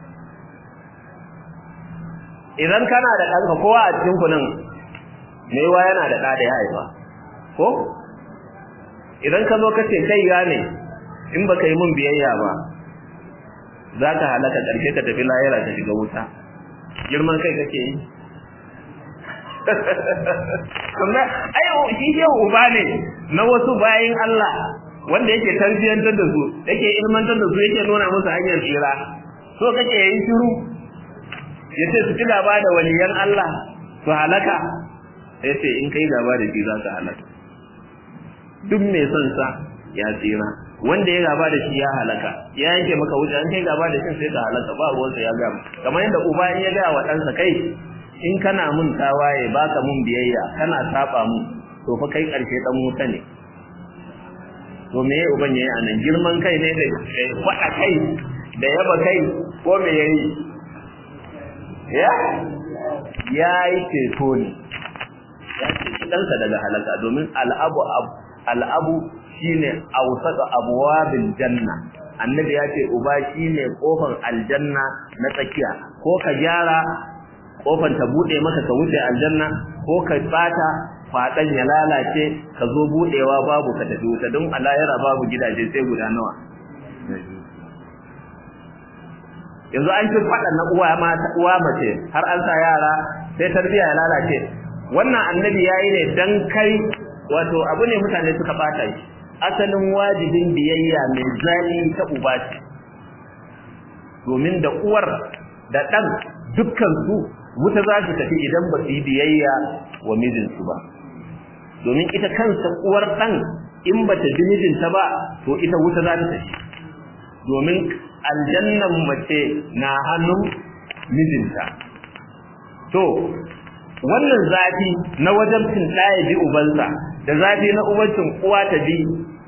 idan kana da ɗanka kowa a cikin kunan maiwa yana da ɗa da ya haifa ko idan ka zo ka ce kai gane in baka yi mun biyayya ba za ka halaka ƙarshe ka tafi lahira ka shiga wuta girman kai kake yi kuma ai shi ke uba ne na wasu bayin Allah wanda yake tarbiyyantar da su yake ilmantar da su yake nuna musu hanyar tsira so kake yin shiru yace su ci gaba da waliyan Allah su halaka sai ce in kai gaba da shi za ka halaka duk mai son sa ya tsira wanda ya gaba da shi ya halaka ya yanke maka wuce an kai gaba da shi sai ka halaka ba ruwansa ya gama kamar yadda uba in ya gaya wa ɗansa kai in kana mun tawaye baka mun biyayya kana saba mun to fa kai ƙarshe ɗan wuta ne to me ya uban yayi anan girman kai ne da faɗa kai da yaba kai ko me yayi ya ya yi ceto ne ya ceci ɗansa daga halaka domin al'abu al'abu shine awsaka abwabil janna annabi ya ce uba shine kofar aljanna na tsakiya ko ka gyara kofar ta bude maka ka wuce aljanna ko ka bata fadan ya lalace ka zo budewa babu ka tafi wuta don alayara babu gidaje sai guda nawa yanzu an ci fadan na uwa mata uwa mace har an sa yara sai tarbiya ya lalace wannan annabi yayi ne dan kai wato abu ne mutane suka bata shi asalin wajibin biyayya mai zali ta uba ce domin da uwar da ɗan dukkan su wuta za su tafi idan ba su yi biyayya wa mijinsu ba domin ita kansa uwar ɗan in ba ta bi mijinta ba to ita wuta za ta tafi domin aljannan mace na hannun mijinta to wannan zafi na wajen cin ɗaya bi ubansa da zafi na ubancin uwa ta bi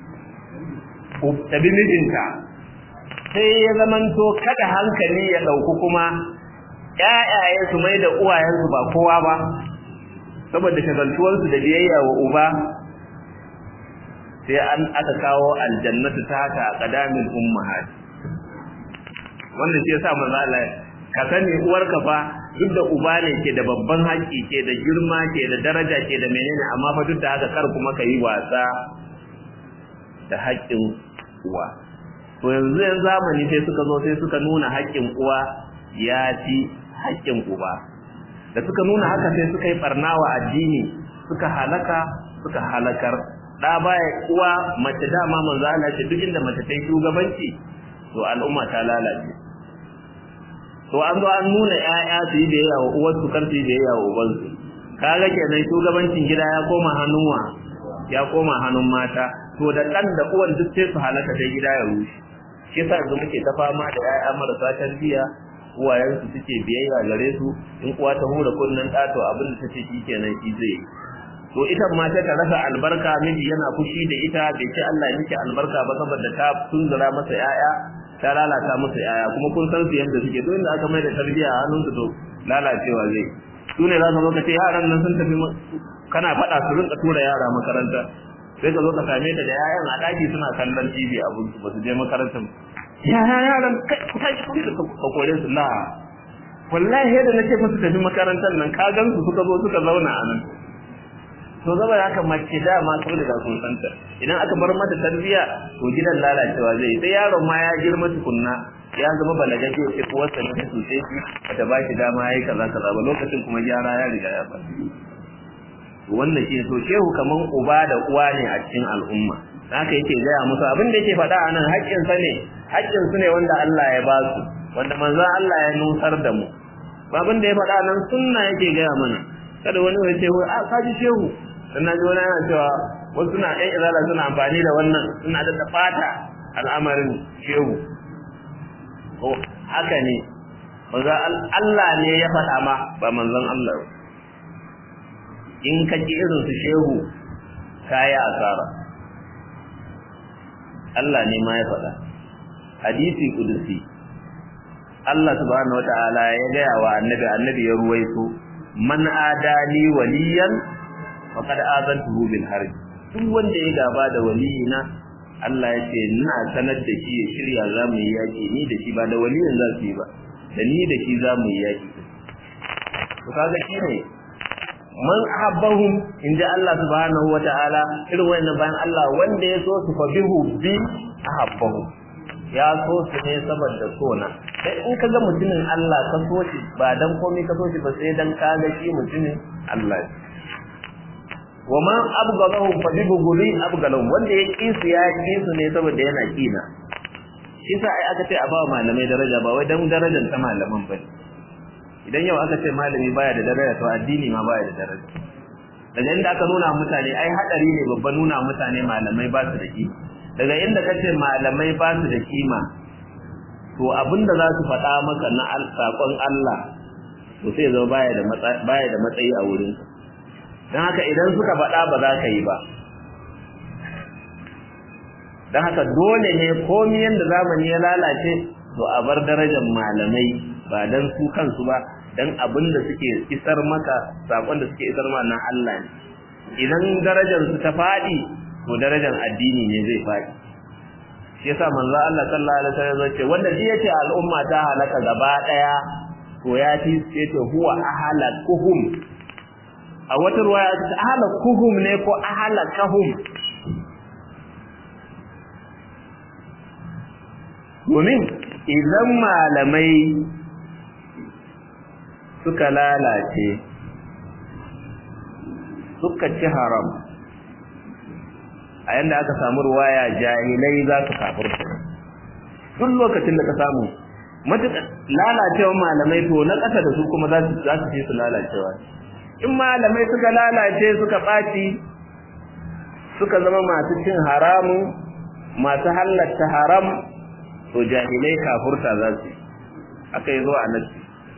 ta bi mijinta sai ya zamanto kada hankali ya ɗauku kuma ƴaƴaye su mai da uwayensu ba kowa ba saboda shagaltuwarsu da biyayya wa uba sai an aka kawo aljannatu ta haka a ƙadamin ummahat wannan shi yasa manzo Allah ka sani uwarka fa duk da uba ne ke da babban haƙƙi ke da girma ke da daraja ke da menene amma fa duk da haka kar kuma ka yi wasa da haƙƙin uwa to yanzu yan zamani sai suka zo sai suka nuna haƙƙin uwa ya fi haƙƙin uba da suka nuna haka sai suka yi barnawa addini suka halaka suka halakar da baya uwa mace dama manzo Allah ce duk inda mace ta yi shugabanci to al'umma ta lalace to an zo an nuna ƴaƴa su yi biyayya wa uwarsu kar su yi biyayya wa ubansu kaga kenan shugabancin gida ya koma hannun wa ya koma hannun mata to da ɗan da uwan duk sai su halaka sai gida ya rushe shi yasa yanzu muke ta fama da ƴaƴa marasa tarbiyya uwayensu suke biyayya gare su in uwa ta hura kunnen ɗa to abin da tace shi kenan shi zai to ita ma ta rasa albarka miji yana fushi da ita bai ce Allah ya miki albarka ba saboda ta tunzura masa ƴaƴa ta lalata musu yaya kuma kun san su yanda suke duk inda aka mai da tarbiyya a hannunsu to lalacewa zai su ne za ka zo ka ce yaran nan sun tafi kana faɗa su rinka tura yara makaranta sai ka zo ka same ta da yayan a ɗaki suna kallon TV abun su ba su je makarantar yaya yaran ku tashi ku ka kore su la wallahi yadda nake fa su tafi makarantar nan ka gan su suka zo suka zauna a nan to zaba haka mace dama sun riga sun santa idan aka bar mata tarbiya to gidan lalacewa zai sai yaron ma ya girma tukunna ya zama balagaje sai ko wasa ne su sai shi bata ba shi dama yayi kaza kaza ba lokacin kuma gyara ya riga ya fara wannan shi to shehu kaman uba da uwa ne a cikin al'umma haka yake gaya musu abin da yake faɗa a nan haƙƙin sa ne haƙƙin su ne wanda Allah ya ba su wanda manzon Allah ya nusar da mu abin da ya faɗa nan sunna yake gaya mana kada wani ya ce a kaji shehu dan naji wani yana cewa wasu suna ɗan izala suna amfani da wannan suna da da fata al'amarin shehu ko haka ne manzon Allah ne ya faɗa ma ba manzon Allah in ka ji irin su shehu kaya asara Allah ne ma ya faɗa hadisi kudusi Allah subhanahu wataala ya gaya wa annabi annabi ya ruwaito man adali waliyan faqad azantuhu bil harb duk wanda ya gaba da waliyina Allah ya ce ina sanar da shi ya shirya za mu yi yaki ni da shi ba da waliyin za su yi ba da ni da shi za mu yi yaki to kaga shi ne man ahabbahum inda Allah subhanahu wataala irin wannan bayan Allah wanda ya so su fa bihu bi ahabbahum ya so su ne saboda sona sai in ka ga mutumin Allah ka so shi ba dan komai ka so shi ba sai dan ka ga shi mutumin Allah ne wa man abghadahu fa bi bughdi abghadahum wanda ya ki su ya ki su ne saboda yana kina shi sa ai aka ce a ba malamai daraja ba wai dan darajar ta malaman ba idan yau aka ce malami baya da daraja to addini ma baya da daraja daga inda aka nuna mutane ai hadari ne babba nuna mutane malamai ba su da kima daga inda kace malamai ba su da kima to abinda za su faɗa maka na sakon Allah to sai zo baya da baya da matsayi a wurin dan haka idan suka faɗa ba za ka yi ba dan haka dole ne komai yanda zamani ya lalace to a bar darajar malamai ba dan su kansu ba dan abin da suke isar maka sakon da suke isar ma na Allah ne idan darajar su ta fadi to darajar addini ne zai fadi shi yasa manzo Allah sallallahu alaihi wasallam ce wanda shi yace al'umma ta halaka gaba daya to ya fi yace huwa ahalakuhum a wata ruwaya ta ahalakuhum ne ko ahalakahum domin idan malamai suka lalace suka ci haram a yanda aka samu ruwaya jahilai za su kafirta duk lokacin da ka samu matuƙa lalacewar malamai to na ƙasa da su kuma za su fi su lalacewa in malamai suka lalace suka ɓaci suka zama masu cin haramun masu halatta haram to jahilai kafurta za su aka yi zuwa nasi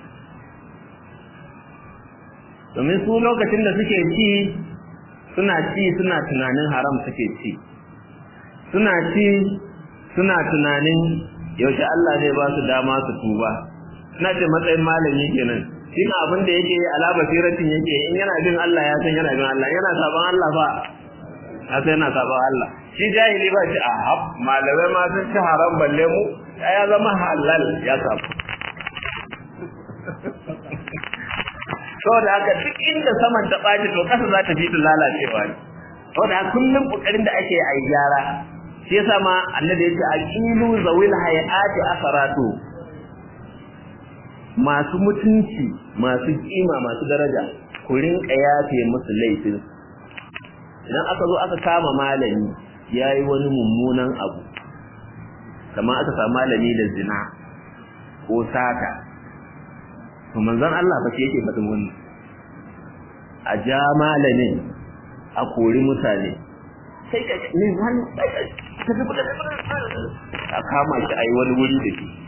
domin su lokacin da suke ci suna ci suna tunanin haram suke ci suna ci suna tunanin yaushe Allah zai ba su dama su tuba suna ce matsayin malami kenan shi na abin da yake ala basiratin yake in yana bin Allah ya san yana bin Allah yana saban Allah ba ya san yana saban Allah shi jahili ba shi a hab malamai ma sun ci haram balle mu ya zama halal ya samu saboda haka duk inda saman ta ɓaci to ƙasa za ta fi ta lalacewa ne saboda haka kullum ƙoƙarin da ake a yi gyara shi yasa ma annabi ya ce aqilu zawil hayati asaratu masu mutunci masu kima masu daraja ku rinka yafe musu laifin idan aka zo aka kama malami yayi wani mummunan abu kamar aka samu malami da zina ko sata to manzon Allah fa yake faɗin wannan a ja malamin a kori mutane sai ka ne wani ka tafi da a kama shi a yi wani wuri da shi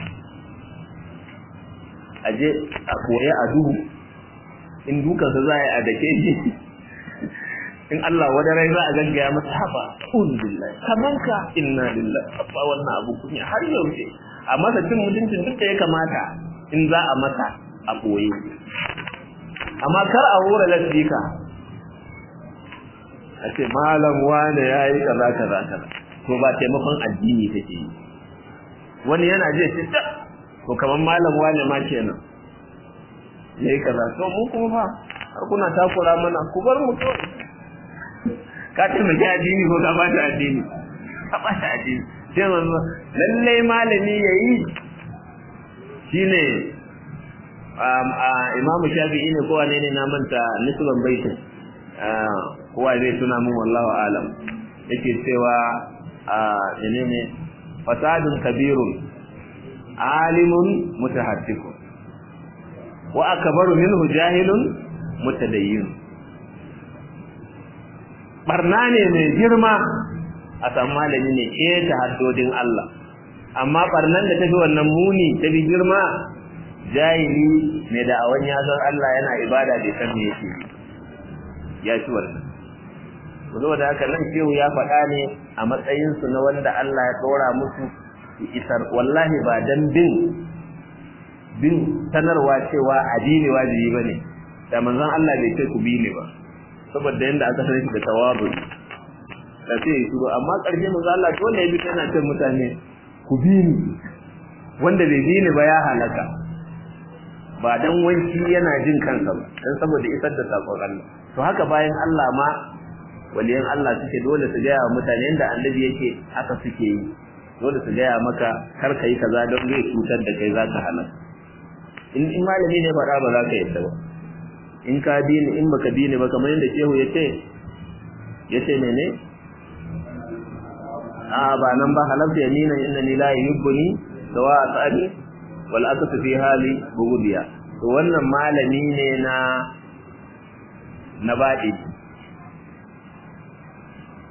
a je a koya a duhu in dukansa za a yi a dake shi in Allah wani rai za a gaggaya masa haba kun billahi kaman ka inna lillahi abba wannan abu kunya har yaushe a masa cin mutuncin duk da ya kamata in za a masa a koye amma kar a hura lasbika a ce malam wane ya yi kaza kaza kaza to ba taimakon addini take yi wani yana je ce ta to kamar malam wane ma kenan ya yi kaza to mu kuma fa har kuna takura mana ku bar mu kawai ka taimaki addini ko ka bata addini ka bata addini sai manzo lalle malami yayi shine um imamu shafi'i ne ko wane ne na manta nisban baitin kowa zai tuna min wallahu alam yake cewa menene fasadun kabirun alimun mutahaddikun wa akbaru minhu jahilun mutadayyin barna ne mai girma a san malami ne ke ta haddodin Allah amma barnan da tafi wannan muni ta bi girma jahili mai da awan ya san Allah yana ibada bai san me yake ya ci wannan saboda haka nan shehu ya faɗa ne a matsayin su na wanda Allah ya ɗora musu isar wallahi ba dan bin bin sanarwa cewa addini wajibi bane da manzon Allah bai ce ku bi ne ba saboda yanda aka sani shi da tawabu da sai ya shiru amma ƙarshe manzon Allah dole ya bi tana ce mutane ku bi ni wanda bai bi ni ba ya halaka ba dan wanki yana jin kansa ba dan saboda isar da sakon Allah to haka bayan Allah ma waliyan Allah suke dole su gaya wa mutane yanda annabi yake haka suke yi dole su gaya maka kar ka yi kaza don zai cutar da kai zaka halaka in in malami ne faɗa ba za ka yadda ba in ka bi ni in baka bi ni ba kamar yadda shehu ya ce ya ce mene a ba nan ba halafta yamina inna ni la yuhibbuni sawa asabi wal asatu fi hali bugudiya to wannan malami ne na na baɗi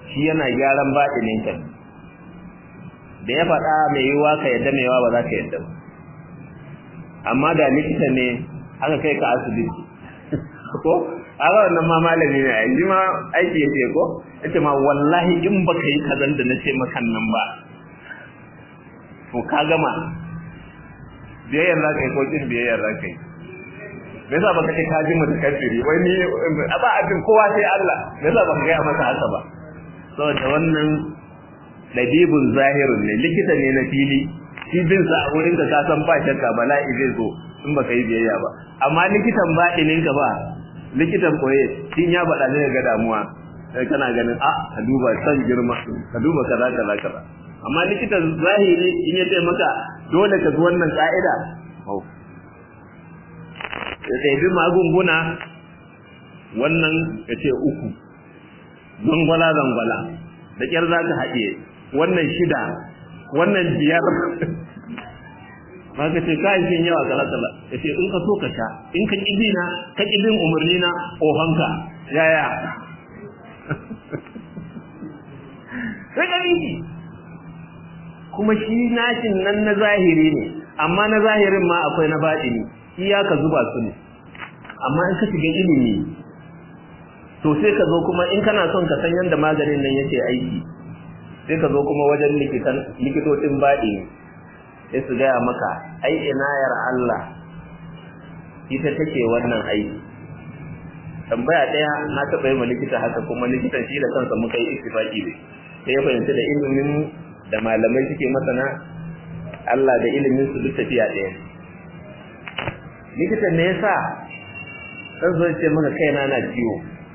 shi yana gyaran baɗinin ka da ya faɗa mai yiwuwa ka yadda mai yawa ba za ka yadda ba amma da likita ne aka kai ka asibiti ko aka wannan ma malami ne ai ma aiki yake ko yace ma wallahi in baka yi kazan da nace maka nan ba to ka gama biyayyar za ka yi ko kin biyayyar za ka yi me yasa baka ce ka ji mutakaffiri wai ni ba abin kowa sai Allah me yasa baka gaya masa haka ba saboda wannan labibun zahirun ne likita ne na fili shi bin sa a wurin ka ka san ba shakka bala'i zai zo in baka yi biyayya ba amma likitan baɗinin ka ba likitan koye shin ya faɗa ne ga damuwa sai kana ganin a ka duba san girma ka duba kaza kaza kaza amma likitan zahiri in ya ce maka dole ka bi wannan ka'ida ya bi magunguna wannan ya ce uku zangwala zangwala da kyar za ka haɗiye wannan shida wannan biyar ma ka ce kayan shin yawa kala kala ya ce in ka so ka sha in ka ƙi na ka ƙi bin umarni na ohanka yaya sai ka biki kuma shi nashin nan na zahiri ne amma na zahirin ma akwai na baɗini iyaka zuba su ne amma in ka shiga ilimi to sai ka zo kuma in kana son ka san yadda maganin nan yake aiki sai ka zo kuma wajen likitan likitocin baɗi sai su gaya maka ai inayar Allah ita take wannan aiki tambaya ɗaya na taɓa yi ma likita haka kuma likitan shi da kansa muka yi istifaki da sai ya fahimci da ilimin da malamai suke masana Allah da ilimin su duk tafiya ɗaya likitan ne yasa san zo ce maka kaina na ciwo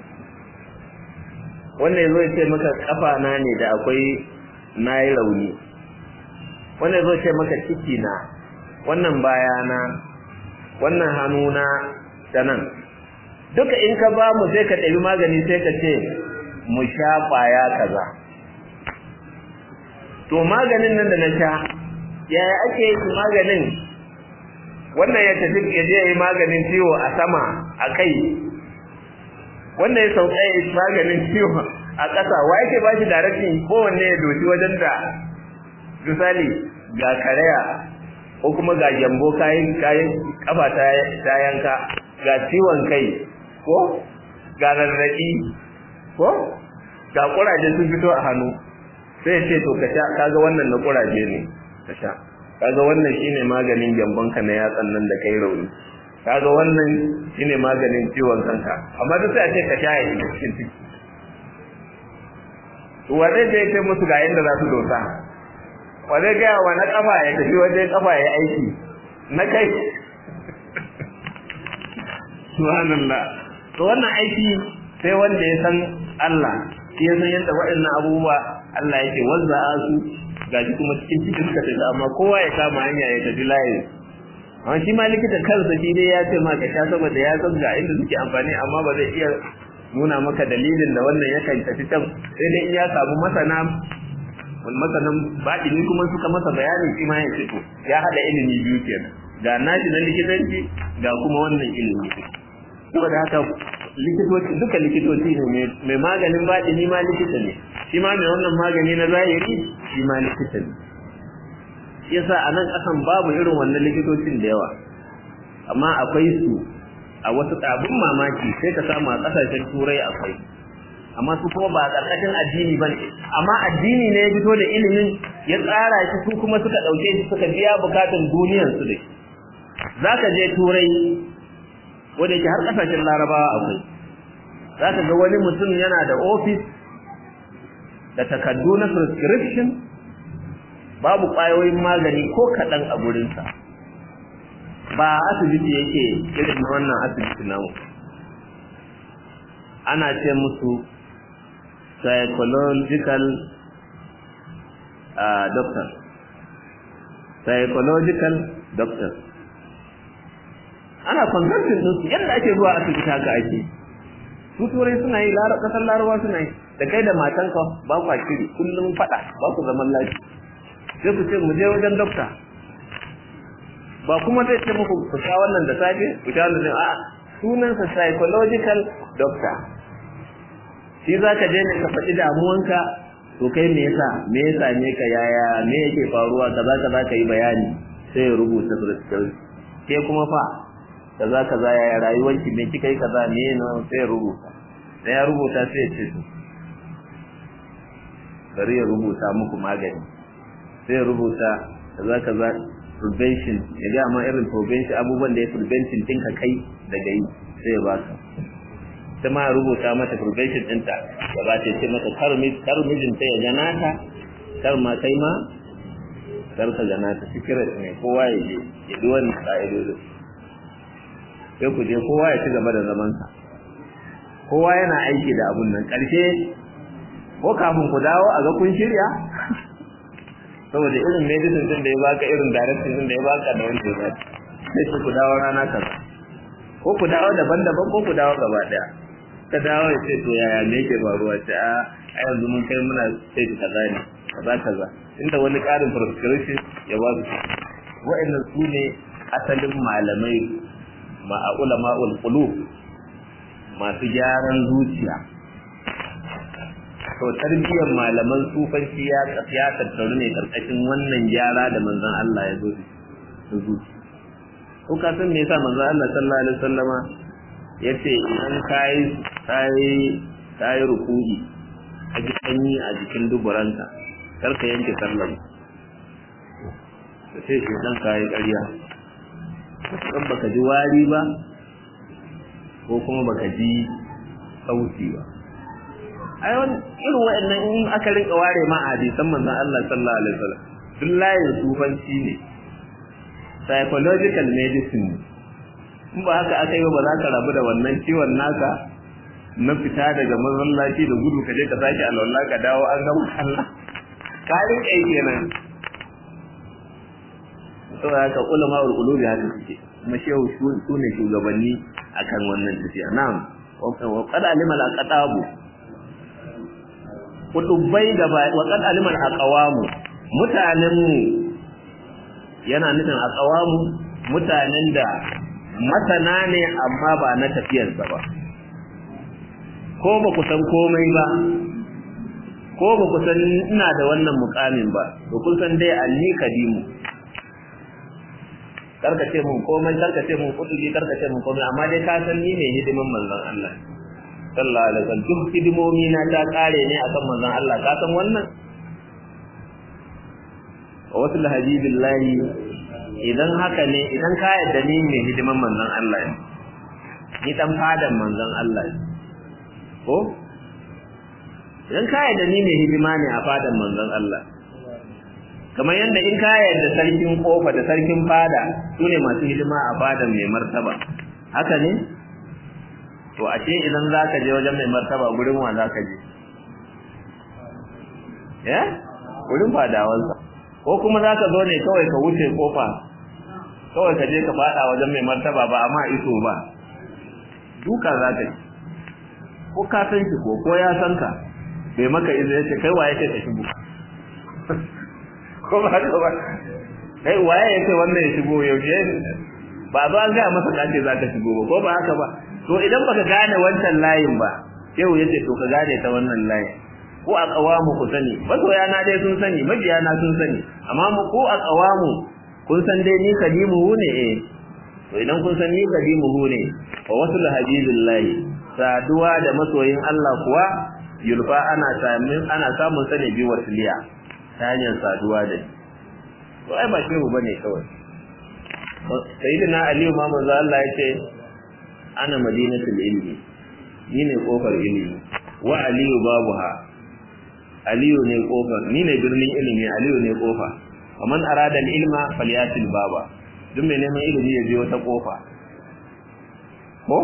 wannan yazo ce maka kafa na ne da akwai nayi rauni wannan yazo ce maka ciki na wannan bayana wannan hannuna da nan duka in ka ba mu sai ka ɗabi magani sai ka ce mu sha ƙwaya kaza to maganin nan da na sha yaya ake yi maganin wannan ya tafi ya je yi maganin ciwo a sama a kai wannan ya sauka ya yi maganin ciwo a ƙasa wa yake ba shi darafin kowanne ya doshi wajen da misali ga karaya ko kuma ga gyambo kayan kayan kafa ta yanka ga ciwon kai ko ga rarraƙi ko ga ƙuraje sun fito a hannu sai ce to ka sha kaga wannan na ƙuraje ne ka sha kaga wannan shine maganin gyambon ka na yatsan nan da kai rauni kaga wannan shine maganin ciwon kanka amma duk sai a ce ka sha ya shiga cikin ciki to wa zai je musu ga inda za su dosa wa zai gaya wa na kafa ya tafi wajen kafa ya aiki na kai subhanallah to wannan aiki sai wanda ya san Allah shi ya san yadda waɗannan abubuwa Allah yake wanda su gaji kuma cikin cikin suka tafi amma kowa ya kama hanya ya tafi layi amma shi ma likita kansa shi dai ya ce ma ka sha saboda ya san ga inda suke amfani amma ba zai iya nuna maka dalilin da wannan yakan tafi can sai dai in ya samu masana wani masanan baɗini kuma suka masa bayanin shi ma ya ce to ya haɗa ilimi biyu kenan ga nashi na likitanci ga kuma wannan ilimi saboda haka likitoci duka likitoci ne mai maganin baɗini ma likita ne shi ma mai wannan magani na zahiri shi ma likita ne yasa a nan ƙasan babu irin wannan likitocin da yawa amma akwai su a wasu abin mamaki sai ka samu a ƙasashen turai akwai amma su kuma ba a ƙarƙashin addini ba amma addini ne ya fito da ilimin ya tsara shi su kuma suka ɗauke shi suka biya bukatun duniyarsu da za ka je turai wanda yake har ƙasashen larabawa akwai za ka ga wani mutum yana da ofis da takardu na prescription babu ƙwayoyin magani ko kaɗan a gurinsa ba asibiti yake irin na wannan asibiti namu ana ce musu psychological uh, doctor psychological doctor ana consulting ɗinsu yadda ake zuwa asibiti haka ake su turai suna yi kasar larabawa suna yi da kai da matanka ba kwa shiri kullum faɗa ba ku zaman lafiya sai ku ce mu je wajen dokta ba kuma zai ce muku ku sha wannan da safe ku sha wannan a sunansa psychological doctor shi za ka je ne ka faɗi damuwanka to kai me yasa me yasa ne ka yaya me yake faruwa kaza kaza ka yi bayani sai ya rubuta prescription ke kuma fa kaza kaza yaya rayuwarki me kika yi kaza me ne sai ya rubuta da ya rubuta sai ya ce to bari ya rubuta muku magani sai ya rubuta kaza kaza prevention ya ga ma irin prevention abubuwan da ya prevention ɗinka kai daga yi sai ya baka ta ma rubuta mata prevention ɗinta ya ba ta ce mata kar mijinta ya gana ta kar ma kai ma kar ka gana ta secret ne kowa ya je ya bi wani ƙa'idodin sai ku je kowa ya ci gaba da zamansa kowa yana aiki da abun nan ƙarshe ko kafin ku dawo a ga kun shirya saboda irin medicine din da ya baka irin direction din da ya baka da wanda ya baka sai ku dawo rana kaza ko ku dawo daban-daban ko ku dawo gaba daya ka dawo ya ce to yaya me yake faruwa ce a a yanzu mun kai muna sai ta kaza ne kaza kaza inda wani karin prescription ya ba su wa'annan su ne asalin malamai ma a ulama'ul qulub masu gyaran zuciya to tarbiyyar malaman sufanci ya ya tattaru ne karkashin wannan gyara da manzon Allah ya zo da zuciya ko ka san me yasa manzon Allah sallallahu alaihi wasallama yace idan kai kai kai ruku'i a jikin a jikin duburanka kar ka yanke sallar sai shi dan kai ƙarya kan baka ji wari ba ko kuma baka ji sauti ba ai wani irin wa'annan in aka rinka ware ma a hadisan manzon Allah sallallahu alaihi wasallam duk layin sufanci ne psychological medicine in ba haka aka yi ba za ka rabu da wannan ciwon naka na fita daga masallaci da gudu ka je ka sake alwala ka dawo an gama Allah ka rinka yi kenan saboda haka ulama ul qulubi haka suke kuma shehu su ne shugabanni akan wannan tafiya na'am wa qad alima al aqtabu kutubai gaba wa qad alima al aqwamu mutanen mu yana nufin aqwamu mutanen da masana ne amma ba na tafiyarsa ba ko ba ku san komai ba ko ba ku san ina da wannan mukamin ba to kun san dai anni kadimu karkace mun komai karkace mun kudi karkace mun komai amma dai ka san ni ne hidiman manzon Allah sallallahu alaihi wasallam duk hidimomi na ta kare ne akan manzon Allah ka san wannan wasu habibillahi idan haka ne idan ka yarda ni ne hidiman manzon Allah ne ni dan fadan manzon Allah ne ko idan ka yarda ni ne hidima ne a fadan manzon Allah kamar yadda in ka yarda sarkin kofa da sarkin fada su ne masu hidima a fadan mai martaba haka ne to ashe idan za ka je wajen mai martaba gurin wa za ka je ya gurin fadawansa ko kuma za ka zo ne kawai ka wuce kofa kawai ka je ka fada wajen mai martaba ba amma iso ba duka za ka yi ko ka san shi ko ko ya san ka bai maka izo ya ce kai waye ce ka shigo ko ba haka ba kai waye ya ce wannan ya shigo yaushe ba zo an gaya masa kace za ka shigo ba ko ba haka ba to idan baka gane wancan layin ba yau yace to ka gane ta wannan layin ko a kawamu ku sani masoya na dai sun sani mabiya na sun sani amma mu ko a kawamu kun san dai ni kadimu ne eh to idan kun san ni kadimu ne wa wasul habibillahi saduwa da masoyin Allah kuwa yulfa ana samun ana samun sane bi wasiliya ta hanyar saduwa da to ai ba shehu bane kawai sayyidina ali ma manzo Allah yace ana madinatul ilmi ni ne kofar ilimi wa aliyu babuha aliyu ne kofa ni ne birnin ilimi aliyu ne kofa kaman arada ilma falyatil baba duk mai neman ilimi ya je wata kofa ko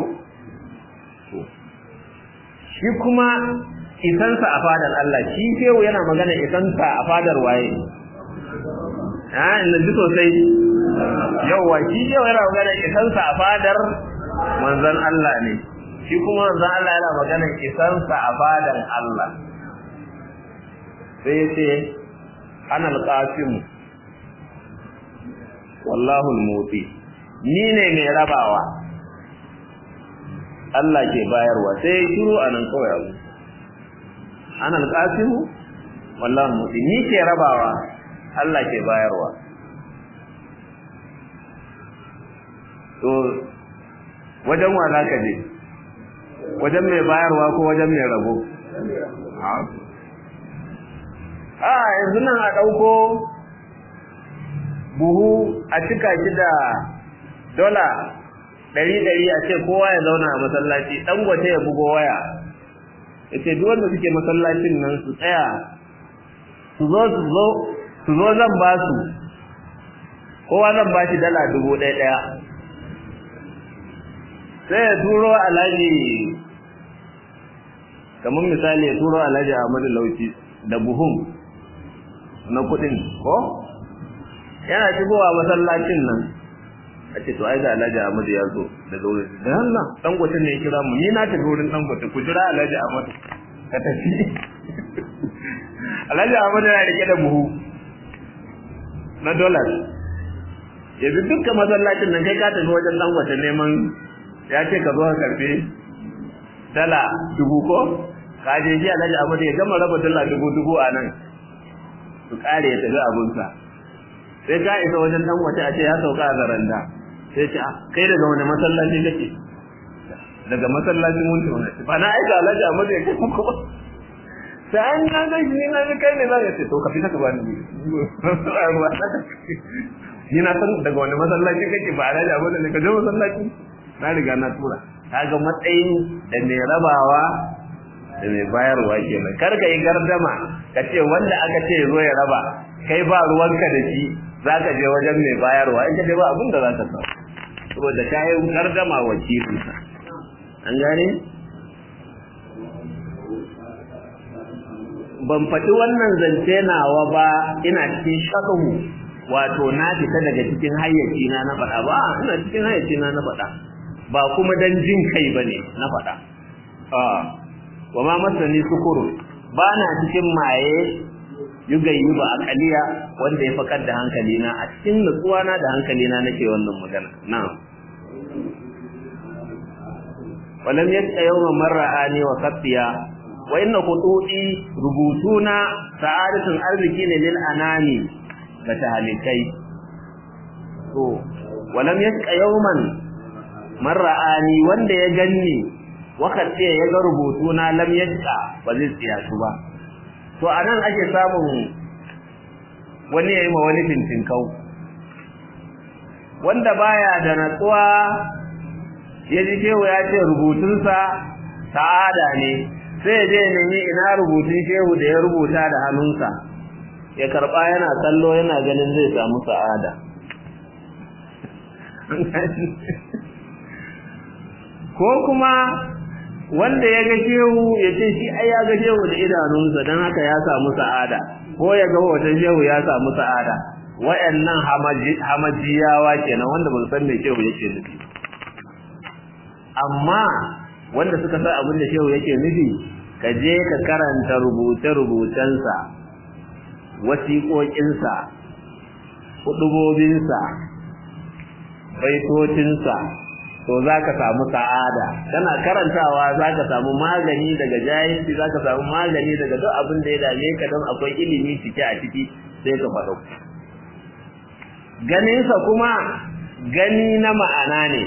shi kuma isansa a fadar Allah shi shehu yana magana isansa a fadar waye ah inda ji sosai yawa shi shehu yana magana isansa a fadar manzon Allah ne shi kuma manzon Allah yana magana isansa a fadar Allah sai yace ana alqasim wallahu almuti ni ne mai rabawa Allah ke bayarwa sai shiru anan kawai abu ana alqasimu wallahi mu'ti ni ke rabawa Allah ke bayarwa to wajen wa za ka je wajen mai bayarwa ko wajen mai rabo a yanzu nan a ɗauko buhu a cika shi da dola ɗari-ɗari a ce kowa ya zauna a masallaci ɗan gwate ya bugo waya ya ce duk wanda suke masallacin nan su tsaya su zo su zo su zo zan ba su kowa zan ba shi dala dubu ɗaya ɗaya sai ya turo alhaji kamar misali ya turo alhaji Ahmadu Lauci da buhun na kudin ko yana shigowa masallacin nan a ce to ai ga alhaji Ahmadu ya zo daga wurin da Allah dan gote ne ya kira mu ni na tafi wurin dan gote ku jira alhaji Ahmadu ka tafi alhaji Ahmadu yana rike da buhu na dollars yanzu dukkan masallacin nan kai ka tafi wajen dan gote neman ya ce ka zo ka karfe dala dubu ko ka je ji alhaji Ahmad ya gama raba dala dubu dubu a nan su kare ya tafi abunsa sai ka isa wajen dan wace a ce ya sauka a zaranda sai ce kai daga wani masallaci kake daga masallacin wunta wani ba na aika alhaji Ahmad ya kai muku ba sai an na ga shi na ga kai ne za ka ce to ka fita ka bani ni na san daga wani masallaci kake ba alhaji Ahmad ne ka je masallaci na riga na tura kaga matsayin da mai rabawa da mai bayarwa kenan kar ka yi gardama ka ce wanda aka ce zo ya raba kai ba ruwanka da shi zaka je wajen mai bayarwa in ka je ba abin da zaka samu saboda ka yi gardama wakili an gane ban faɗi wannan zance nawa ba ina cikin shakahu wato na fita daga cikin hayyaci na na faɗa ba ina cikin hayyaci na na faɗa ba kuma dan jin kai bane na faɗa wa ma masani sukuru ba na cikin maye yugayi ba akaliya wanda ya fakar da hankali na a cikin nutsuwa na da hankali na nake wannan magana na'am walam yasqa yawma marra'ani wa qatiya wa inna qutudi rubutuna sa'adatun arziki ne lil anami ga tahalikai to walam yasqa yawman marra'ani wanda ya ganni wakati ya ga rubutu na lam yadda ba zai tsiya su ba to anan ake samun wani yayi ma wani fintinkau wanda baya da natsuwa ya ji shehu ya ce rubutunsa sa'ada ne sai ya je nemi ina rubutun shehu da ya rubuta da hannunsa ya karba yana kallo yana ganin zai samu sa'ada ko kuma wanda ya ga shehu ya ce shi ai ya ga shehu da idanunsa don haka ya samu sa'ada ko ya ga hoton shehu ya samu sa'ada wayannan hamajiyawa kenan wanda ba su san me shehu yake nufi amma wanda suka san abin da shehu yake nufi ka je ka karanta rubuce-rubucensa wasiƙoƙinsa hudubobinsa baitocinsa to za ka samu sa'ada kana karantawa za ka samu magani daga jahilci za ka samu magani daga duk abin da ya dame ka don akwai ilimi cike a ciki sai ka faɗo ganinsa kuma gani na ma'ana ne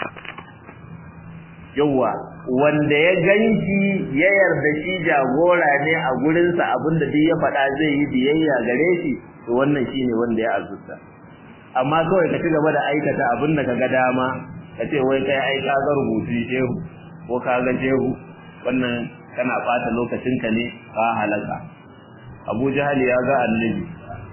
yauwa wanda ya ganshi ya yarda shi jagora ne a gurinsa abin da duk ya faɗa zai yi biyayya gare shi to wannan shine wanda ya azurta amma kawai ka ci gaba da aikata abin da ka ga dama ka ce wai kai ai ka ga rubutu shehu ko ka ga shehu wannan kana bata lokacinka ne ka halaka Abu Jahal ya ga Annabi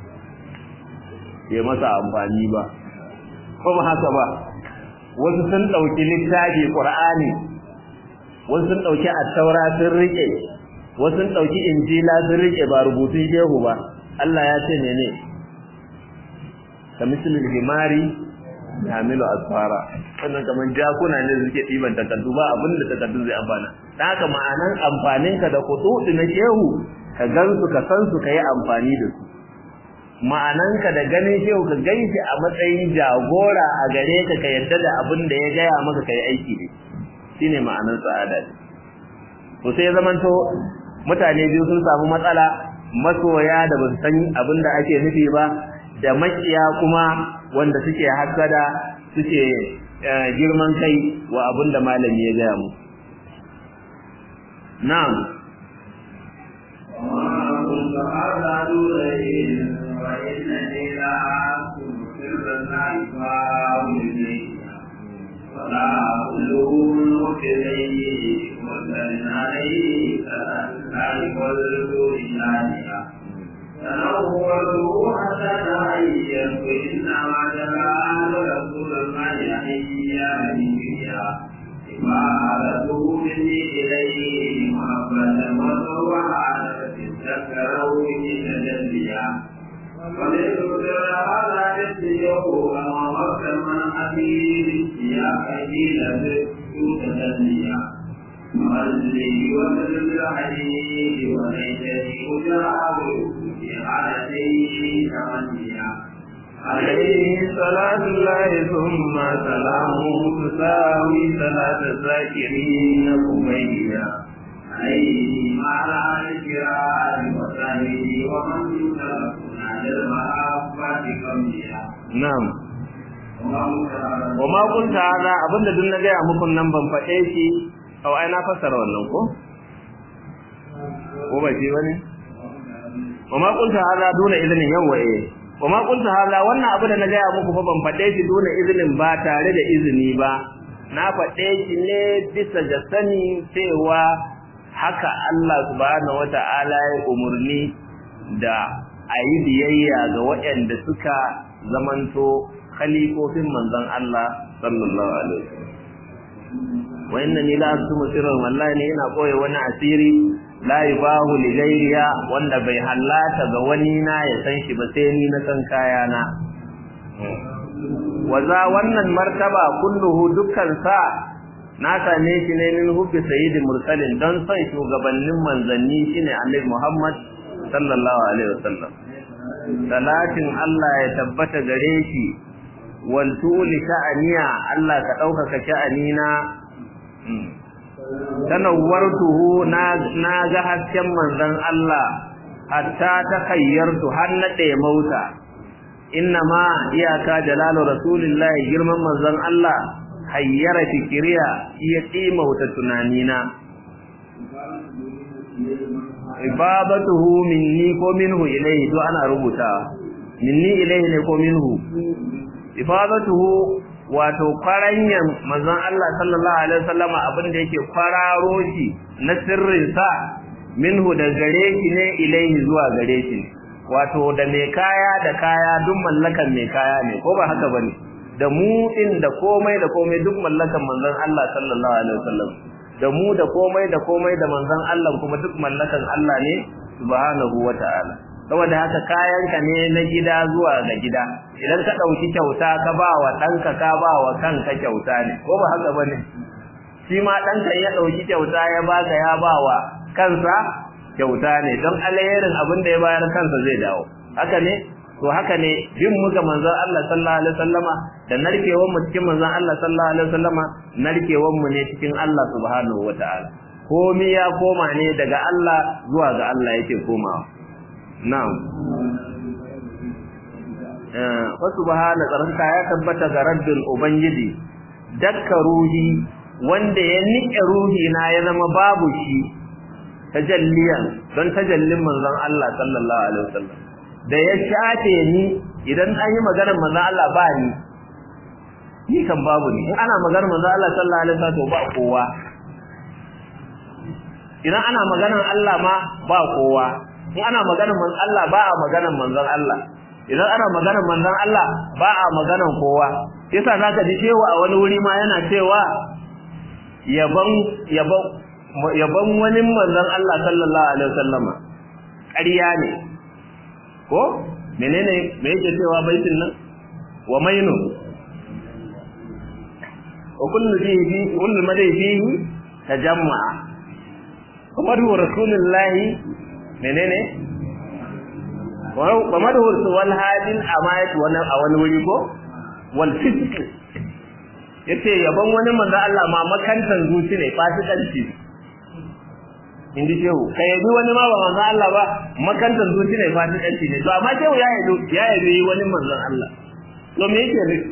bai masa amfani ba ko ba haka ba wasu sun dauki littafi Qur'ani wasu sun dauki at-Taura sun rike wasu sun dauki Injila sun rike ba rubutun shehu ba Allah ya ce menene kamisilul himari yamilu asfara wannan kaman jakuna ne suke diban takardu ba abin da takardun zai amfana dan haka ma'anan amfanin ka da khututi na shehu ka gansu ka san su kai amfani da su ma'anan ka da ganin shehu ka ganshi a matsayin jagora a gare ka ka yadda da abin da ya gaya maka kai aiki ne shine ma'anan sa'ada to sai ya zamanto mutane biyu sun samu matsala masoya da ba su san abin da ake nufi ba da makiya kuma wanda suke hasada suke girman kai wa abin da malami ya gaya mu na'am ولا أقلون إليه وسلم عليه كذلك والدور ثانية تنوره حتى تعين فإنما جلال رسول الله حيا بها إمارته مني إليه محبة وسوعة تذكره تجليا وليذكر هذا يسيره أمامك من أبيه يا قليل بسكوت تنيا وأجلي وسلم الحديد وليتني أجاوب في حالتي تمنيا عليه صلاة الله ثم سلامه تساوي صلاة الذاكرين قبيلا عليه وعلى الكرام وسهله ومن يتركنا للمحبة كميا na'am wa ma kunta hada abinda duk na gaya muku nan ban faɗe shi au ai na fassara wannan ko ko ba shi bane wa ma kunta hada dole izinin yawa eh wa ma kunta hada wannan abu da na gaya muku fa ban faɗe shi dole izinin ba tare da izini ba na faɗe shi ne bisa ga sani cewa haka Allah subhanahu wata'ala ya umurni da a yi biyayya ga waɗanda suka zamanto khalifofin manzon Allah sallallahu alaihi wasallam wa inna ni la asmu sirran wallahi ne ina koyi wani asiri la yubahu li ghayriya wanda bai hallata ga wani na ya san shi ba sai ni na san kaya na waza wannan martaba kulluhu dukkan sa na same shi ne min hubbi sayyidi mursalin don son shugabannin manzanni shine annabi Muhammad sallallahu alaihi wasallam salatin Allah ya tabbata gare shi wal tuli sha'aniya Allah ka ɗaukaka sha'anina tanawwartuhu na na ga hasken manzon Allah hatta ta kayyartu har na mauta ma iyaka jalalu rasulillahi girman manzon Allah hayyara fikiriya iya tsimauta tunanina ibadatuhu minni ko minhu ilayhi to ana rubuta minni ilayhi ne ko minhu ifadatuhu wato kwaranyan manzon Allah sallallahu alaihi wasallama abin da yake kwararo shi na sirrin sa minhu da gare shi ne ilayhi zuwa gare shi wato da mai kaya da kaya duk mallakan mai kaya ne ko ba haka bane da mu din da komai da komai duk mallakan manzon Allah sallallahu alaihi wasallam da mu da komai da komai da manzon Allah kuma duk mallakan Allah ne subhanahu wataala saboda haka kayanka ne na gida zuwa ga gida idan ka dauki kyauta ka ba wa danka ka ba wa kanka kyauta ne ko ba haka bane shi ma danka ya dauki kyauta ya baka ya ba wa kansa kyauta ne don alherin abin da ya bayar kansa zai dawo haka ne to haka ne bin mu ga manzon Allah sallallahu alaihi wasallama da narkewar mu cikin manzon Allah sallallahu alaihi wasallama narkewar mu ne cikin Allah subhanahu wataala komai ya koma ne daga Allah zuwa ga Allah yake komawa na'am eh wa subhana tsarka ya tabbata ga rabbin ubangiji dakka ruhi wanda ya nike ruhi na ya zama babu shi tajalliyan don tajallin manzon Allah sallallahu alaihi wasallam da ya shafe ni idan an yi maganar manzon Allah ba ni ni kan babu ni in ana maganar manzon Allah sallallahu alaihi wasallam ba kowa idan ana maganar Allah ma ba kowa in ana maganar manzon Allah ba a maganar manzon Allah idan ana maganar manzon Allah ba a maganar kowa yasa zaka ji cewa a wani wuri ma yana cewa yaban yaban yaban wani manzon Allah sallallahu alaihi wasallama ƙarya ne ko menene me yake cewa baitin nan wa mainu wa kullu fihi kullu madai fihi tajamma kuma du rasulullahi menene wa madu wal hadin amayat wa a wani wuri ko wal fisq yace yaban wani manzo Allah ma makantan zuci ne fasikanci in ji shehu ka yabi wani ma ba manzon Allah ba makantar zuci ne fasikanci ne to amma shehu ya yabi ya yabi wani manzon Allah to me yake ne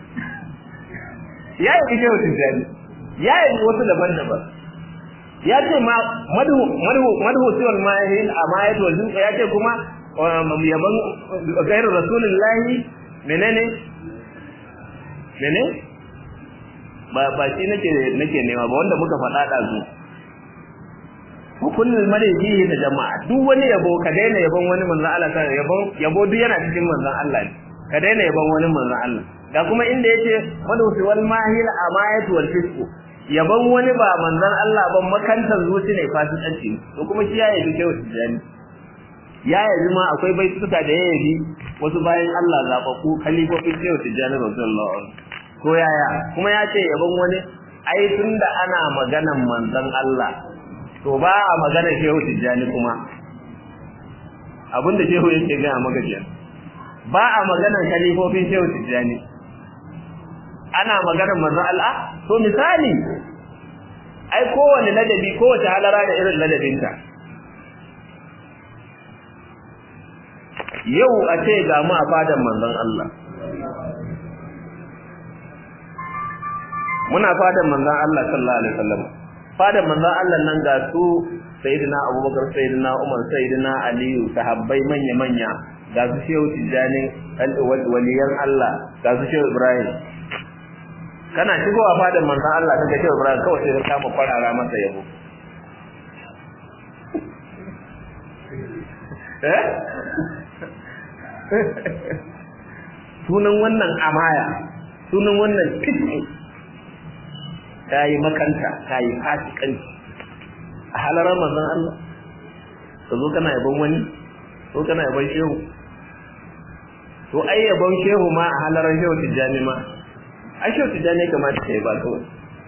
ya yabi shehu tijani ya yabi wasu daban-daban ya ce ma madhu madhu madhu siwal mahil amayat wal zulqa ya ce kuma yaban gairu rasulullahi menene mene ba ba shi nake nake nema ba wanda muka faɗa da su hukunin madaji da jama'a duk wani yabo ka daina yabon wani manzon Allah ta yabo yabo duk yana cikin manzon Allah ne ka daina yabon wani manzon Allah ga kuma inda yace madhusi wal mahil amayat wal fisq yabon wani ba manzon Allah ba makantar zuci ne fasikanci to kuma shi ya yabi kai tijani ya yabi ma akwai baituka da ya yabi wasu bayan Allah zababbu kalifofin kai tijani radiyallahu anhu ko yaya kuma ya ce yabon wani ai tunda ana maganan manzon Allah to ba a magana shehu tijjani kuma abinda shehu yake gaya maka kenan ba a maganar kalifofin shehu tijjani ana maganar manzon Allah to misali ai kowane ladabi kowace halara da irin ladabinta yau a ce ga mu a fadan manzon Allah muna fadan manzon Allah sallallahu alaihi wasallam fadan manzon Allah nan ga su sayyidina Abubakar sayyidina Umar sayyidina Aliyu sahabbai manya manya ga su Shehu Tijani waliyan Allah ga su Shehu Ibrahim kana shigowa fadan manzon Allah kaga Shehu Ibrahim kawai sai ka kama kwarara masa yabo eh sunan wannan amaya sunan wannan kitse ta yi makanta ta yi fasikanci a halarar manzon Allah ka zo kana yabon wani ko kana yabon shehu to ai yabon shehu ma a halarar shehu tijjani ma ai shehu tijjani ya kamata ka yi ba kawai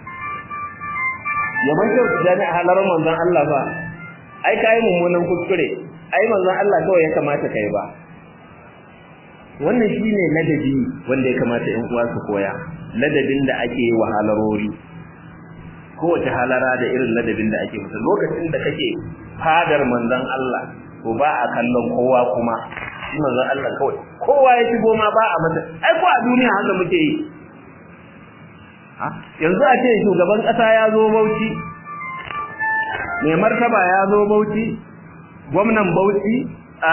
yabon shehu tijjani a halarar manzon Allah ba ai ka yi mummunan kuskure ai manzon Allah kawai ya kamata ka yi ba wannan shine ladabi wanda ya kamata ƴan uwa su koya ladabin da ake yi wa halarori kowace halara da irin ladabin da ake musu lokacin da kake fadar manzon Allah to ba a kallon kowa kuma shi manzon Allah kawai kowa ya shigo ma ba a mata ai ko a duniya haka muke yi yanzu a ce shugaban kasa ya zo Bauchi mai martaba ya zo Bauchi gwamnan Bauchi a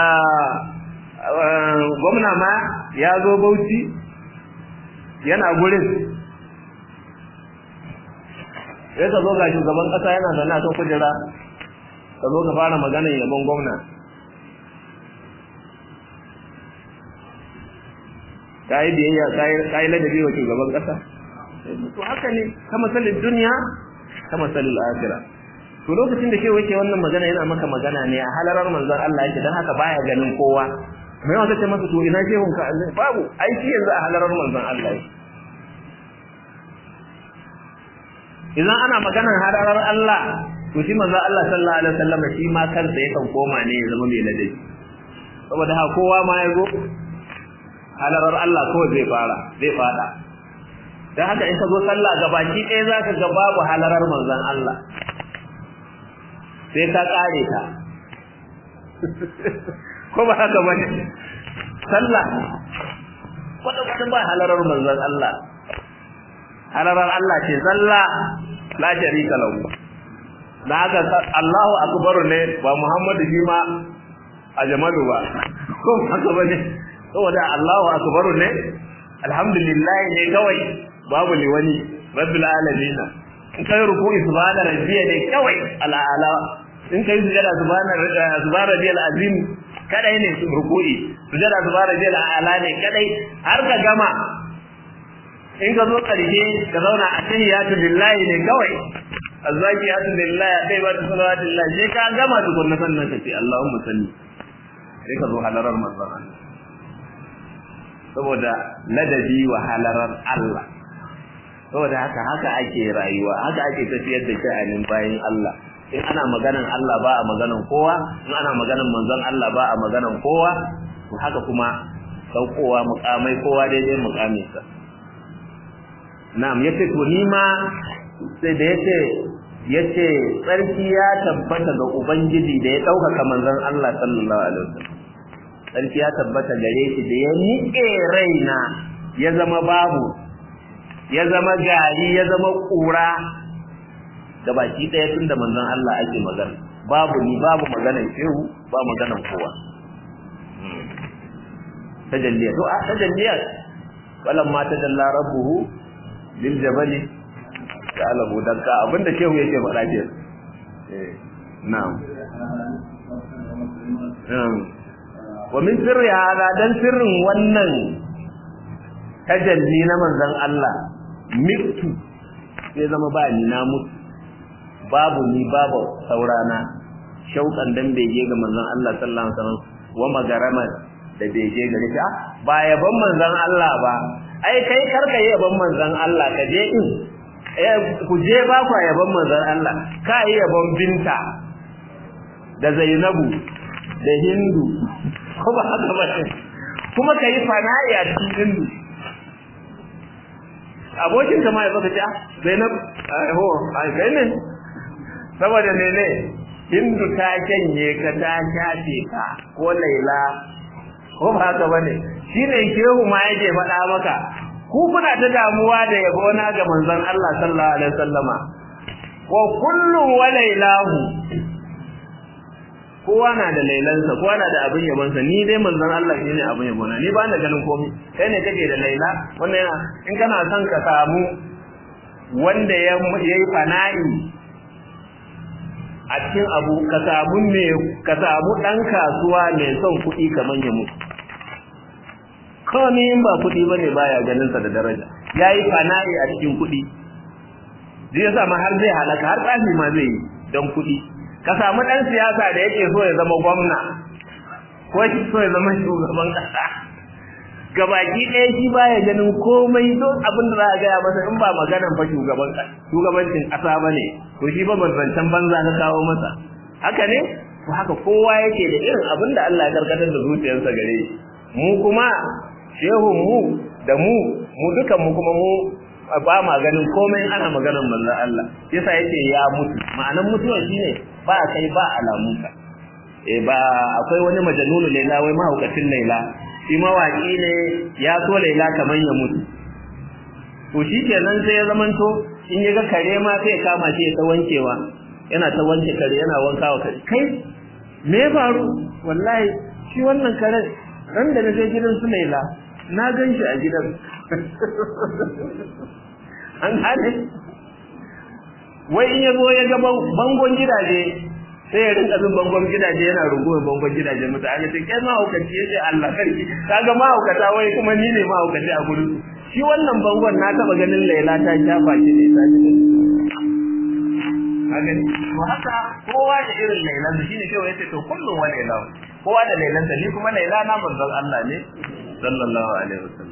gwamna ma ya zo Bauchi yana gurin sai ka zo ga shugaban kasa yana zaune a kan kujera ka zo ka fara maganar yabon gwamna ka yi biyayya ka yi ladabi wa shugaban kasa to haka ne ka masalin duniya ka masalin akira to lokacin da ke wake wannan magana yana maka magana ne a halarar manzon Allah yake dan haka baya ganin kowa mai wata ce masa to ina shehun ka babu ai shi yanzu a halarar manzon Allah yake idan ana maganar hararar Allah to shi manzo Allah sallallahu alaihi wasallam shi ma kansa yakan koma ne ya zama mai ladabi saboda ha kowa ma ya zo halarar Allah kawai zai fara zai fada dan haka in ka zo sallah gabaki ɗaya zaka ga babu halarar manzon Allah sai ka kare ta ko ba haka ba ne sallah wanda wanda ba halarar manzon Allah halarar Allah ce sallah la sharika lahu da haka Allahu akbar ne ba Muhammadu shi ma a jamalu ba ko haka bane saboda Allahu akbar ne alhamdulillah ne kawai babu li wani rabbil alamin in kai ruku'i subhana rabbiya ne kawai ala ala in kai sujada subhana subhana rabbiyal azim kadai ne ruku'i sujada subhana rabbiyal ala ne kadai har ka gama in ka zo ƙarshe ka zauna a tahiyatu lillahi ne kawai azzakiyatu lillahi dai ba ta salawatu lillahi sai ka gama tukun na sannan ka ce Allahumma salli sai ka zo halarar manzon Allah saboda ladabi wa halarar Allah saboda haka haka ake rayuwa haka ake tafiyar da sha'anin bayan Allah in ana maganan Allah ba a maganan kowa in ana maganan manzon Allah ba a maganan kowa to haka kuma saukowa mukamai kowa daidai mukaminsa na'am yace to ni ma sai da yace yace tsarki ya tabbata ga ubangiji da ya ɗaukaka manzon Allah sallallahu alaihi wasallam tsarki ya tabbata gare shi da ya niƙe raina ya zama babu ya zama gari ya zama ƙura da baki ɗaya tun da manzon Allah ake magana babu ni babu maganar shehu ba maganar kowa tajalliya to a tajalliya walan ma tajalla rabbuhu lil jabali ja'alahu dakka abinda shehu yake faɗa ke eh na'am wa min sirri hada dan sirrin wannan tajalli na manzon Allah mitu sai zama ba ni na mutu babu ni babu saurana shauƙan dan bege ga manzon Allah sallallahu alaihi wasallam wa magarama da bege gare shi ba yaban manzon Allah ba ai kai karka yi yaban manzon Allah ka je in eh ku je ba ku yaban manzon Allah ka yi yaban binta da Zainabu da Hindu ko ba haka ba kuma ka yi fana'i a cikin Hindu abokin ka ma ya baka ce ah Zainab ho ai kai ne saboda mene Hindu ta janye ka ta shafe ka ko Laila ko ba haka bane shine shehu ma yake faɗa maka ku kuna ta damuwa da yabo na ga manzon Allah sallallahu alaihi wasallama wa kullu wa lailahu kowa na da lailansa kowa na da abin yabonsa ni dai manzon Allah shine abin yabona ni ba na ganin komai kai ne kake da laila wannan yana in kana son ka samu wanda ya yi fana'i a cikin abu ka samu me ka samu dan kasuwa mai son kuɗi kaman ya mutu komai in ba kuɗi bane baya ganin sa da daraja yayi fana'i a cikin kuɗi zai yasa ma har zai halaka har tsafi ma zai yi don kuɗi ka samu ɗan siyasa da yake so ya zama gwamna ko yake so ya zama shugaban ƙasa gabaki ɗaya shi baya ganin komai don abin da za a gaya masa in ba maganan fa shugaban shugabancin ƙasa ba ne to shi ba zancen banza na kawo masa haka ne to haka kowa yake da irin abin da Allah ya karkatar da zuciyarsa gare shi mu kuma shehun mu da mu mu dukan mu kuma mu ba ma ganin komai ana maganar manzon Allah yasa yake ya mutu ma'anan mutuwa shine ba kai ba alamunka eh ba akwai wani majanunu laila wai mahaukacin laila shi mawaki ne ya so laila kaman ya mutu to shikenan sai ya zamanto in ya ga kare ma sai ya kama shi ya ta wankewa yana ta wanke kare yana wanka wa kare kai me ya faru wallahi shi wannan kare ran da na je gidan su laila na gan shi a gidan an gane wai in yazo ya ga bangon gidaje sai ya rinka bin bangon gidaje yana rungumar bangon gidaje mutane sai kai mahaukaci ya ce Allah sarki kaga mahaukata wai kuma ni ne mahaukaci a gurin shi wannan bangon na taba ganin Laila ta shafa shi ne ta ji kaga to haka kowa da irin Lailan shi ne kawai yace to kullu wa Laila kowa da Lailan sa ni kuma Laila na manzon Allah ne sallallahu alaihi wasallam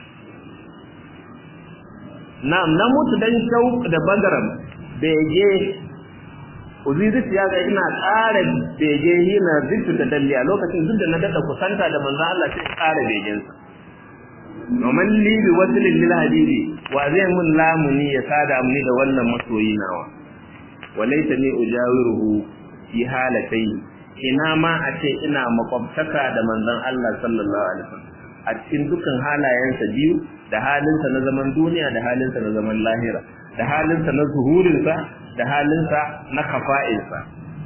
na'am na mutu dan shauq da bagaram bege uzizit ya ga ina ƙara bege hina zittu da dalli a lokacin duk da na dada kusanta da manzo Allah sai ƙara begen sa noman li bi waslin lil habibi wa zai mun lamuni ya sada muni da wannan masoyi nawa walaysa ni ujawiruhu fi halatai ina ma a ce ina makwabtaka da manzon Allah sallallahu alaihi wasallam a cikin dukkan halayensa biyu da halinsa na zaman duniya da halinsa na zaman lahira da halinsa na zuhurinsa da halinsa na kafa'insa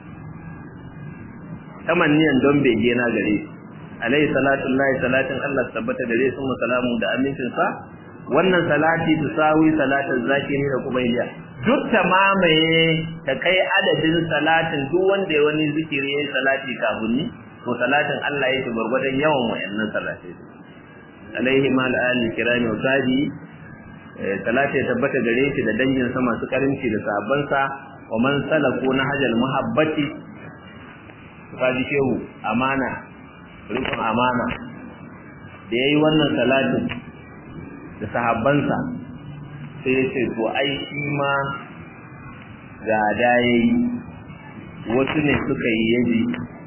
tamanniyan don bege na gare shi alayhi salatu lahi salatin Allah tabbata gare su mu salamu da amincin sa wannan salati tusawi salatin zakiri da kubayliya duk ta mamaye ta kai adadin salatin duk wanda ya wani zikiri yayin salati kafin ni to salatin Allah yake gurgurdan yawan wayannan salatai alaihi mal ali kirami wa sadi salati ya tabbata gare shi da dangin sa masu karinci da sahabban sa wa man salaku na hajal muhabbati fadi shehu amana rikon amana da yayi wannan salatin da sahabban sa sai ya ce to ai shi ma ga da yayi wasu ne suka yi yaji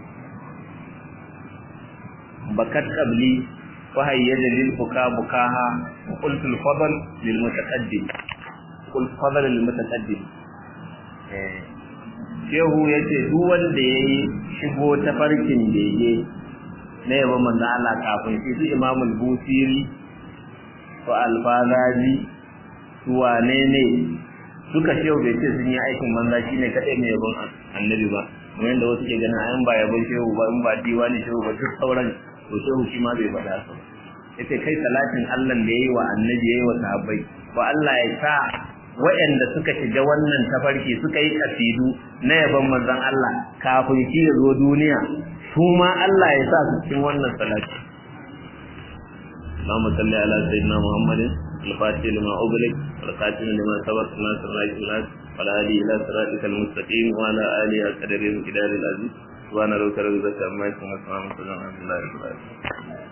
bakat qabli فهيج للبكاء بكاها وقلت الفضل للمتقدم قلت فضل للمتقدم shehu ya ce duk wanda ya yi shigo ta farkin bege na yaba manzo Allah kafin shi su imamul busiri su alfazazi su wane ne duka shehu bai ce sun yi aikin manza shi ne kaɗai mai yabon annabi ba kamar yadda wasu ke ganin ayan ba yabon shehu ba in ba diwani shehu ba duk sauran to shehu shi ma bai faɗa su ya ce kai salatin Allah da ya yi wa annabi ya yi wa sahabbai ba Allah ya sa waɗanda suka shiga wannan tafarki suka yi kasidu na yaban manzon Allah kafin shi ya zo duniya su ma Allah ya sa su cikin wannan salati اللهم صل على سيدنا محمد الفاتح لما أغلق والخاتم لما سبق ناصر راجل الناس وعلى آله إلى صراطك المستقيم وعلى آله القدر الكدار العزيز سبحان ربك رب العزة عما يصفون وسلام على الحمد لله رب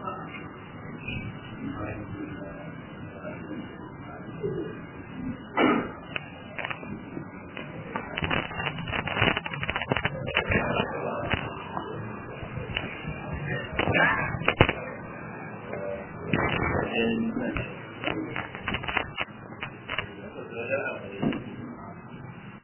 العالمين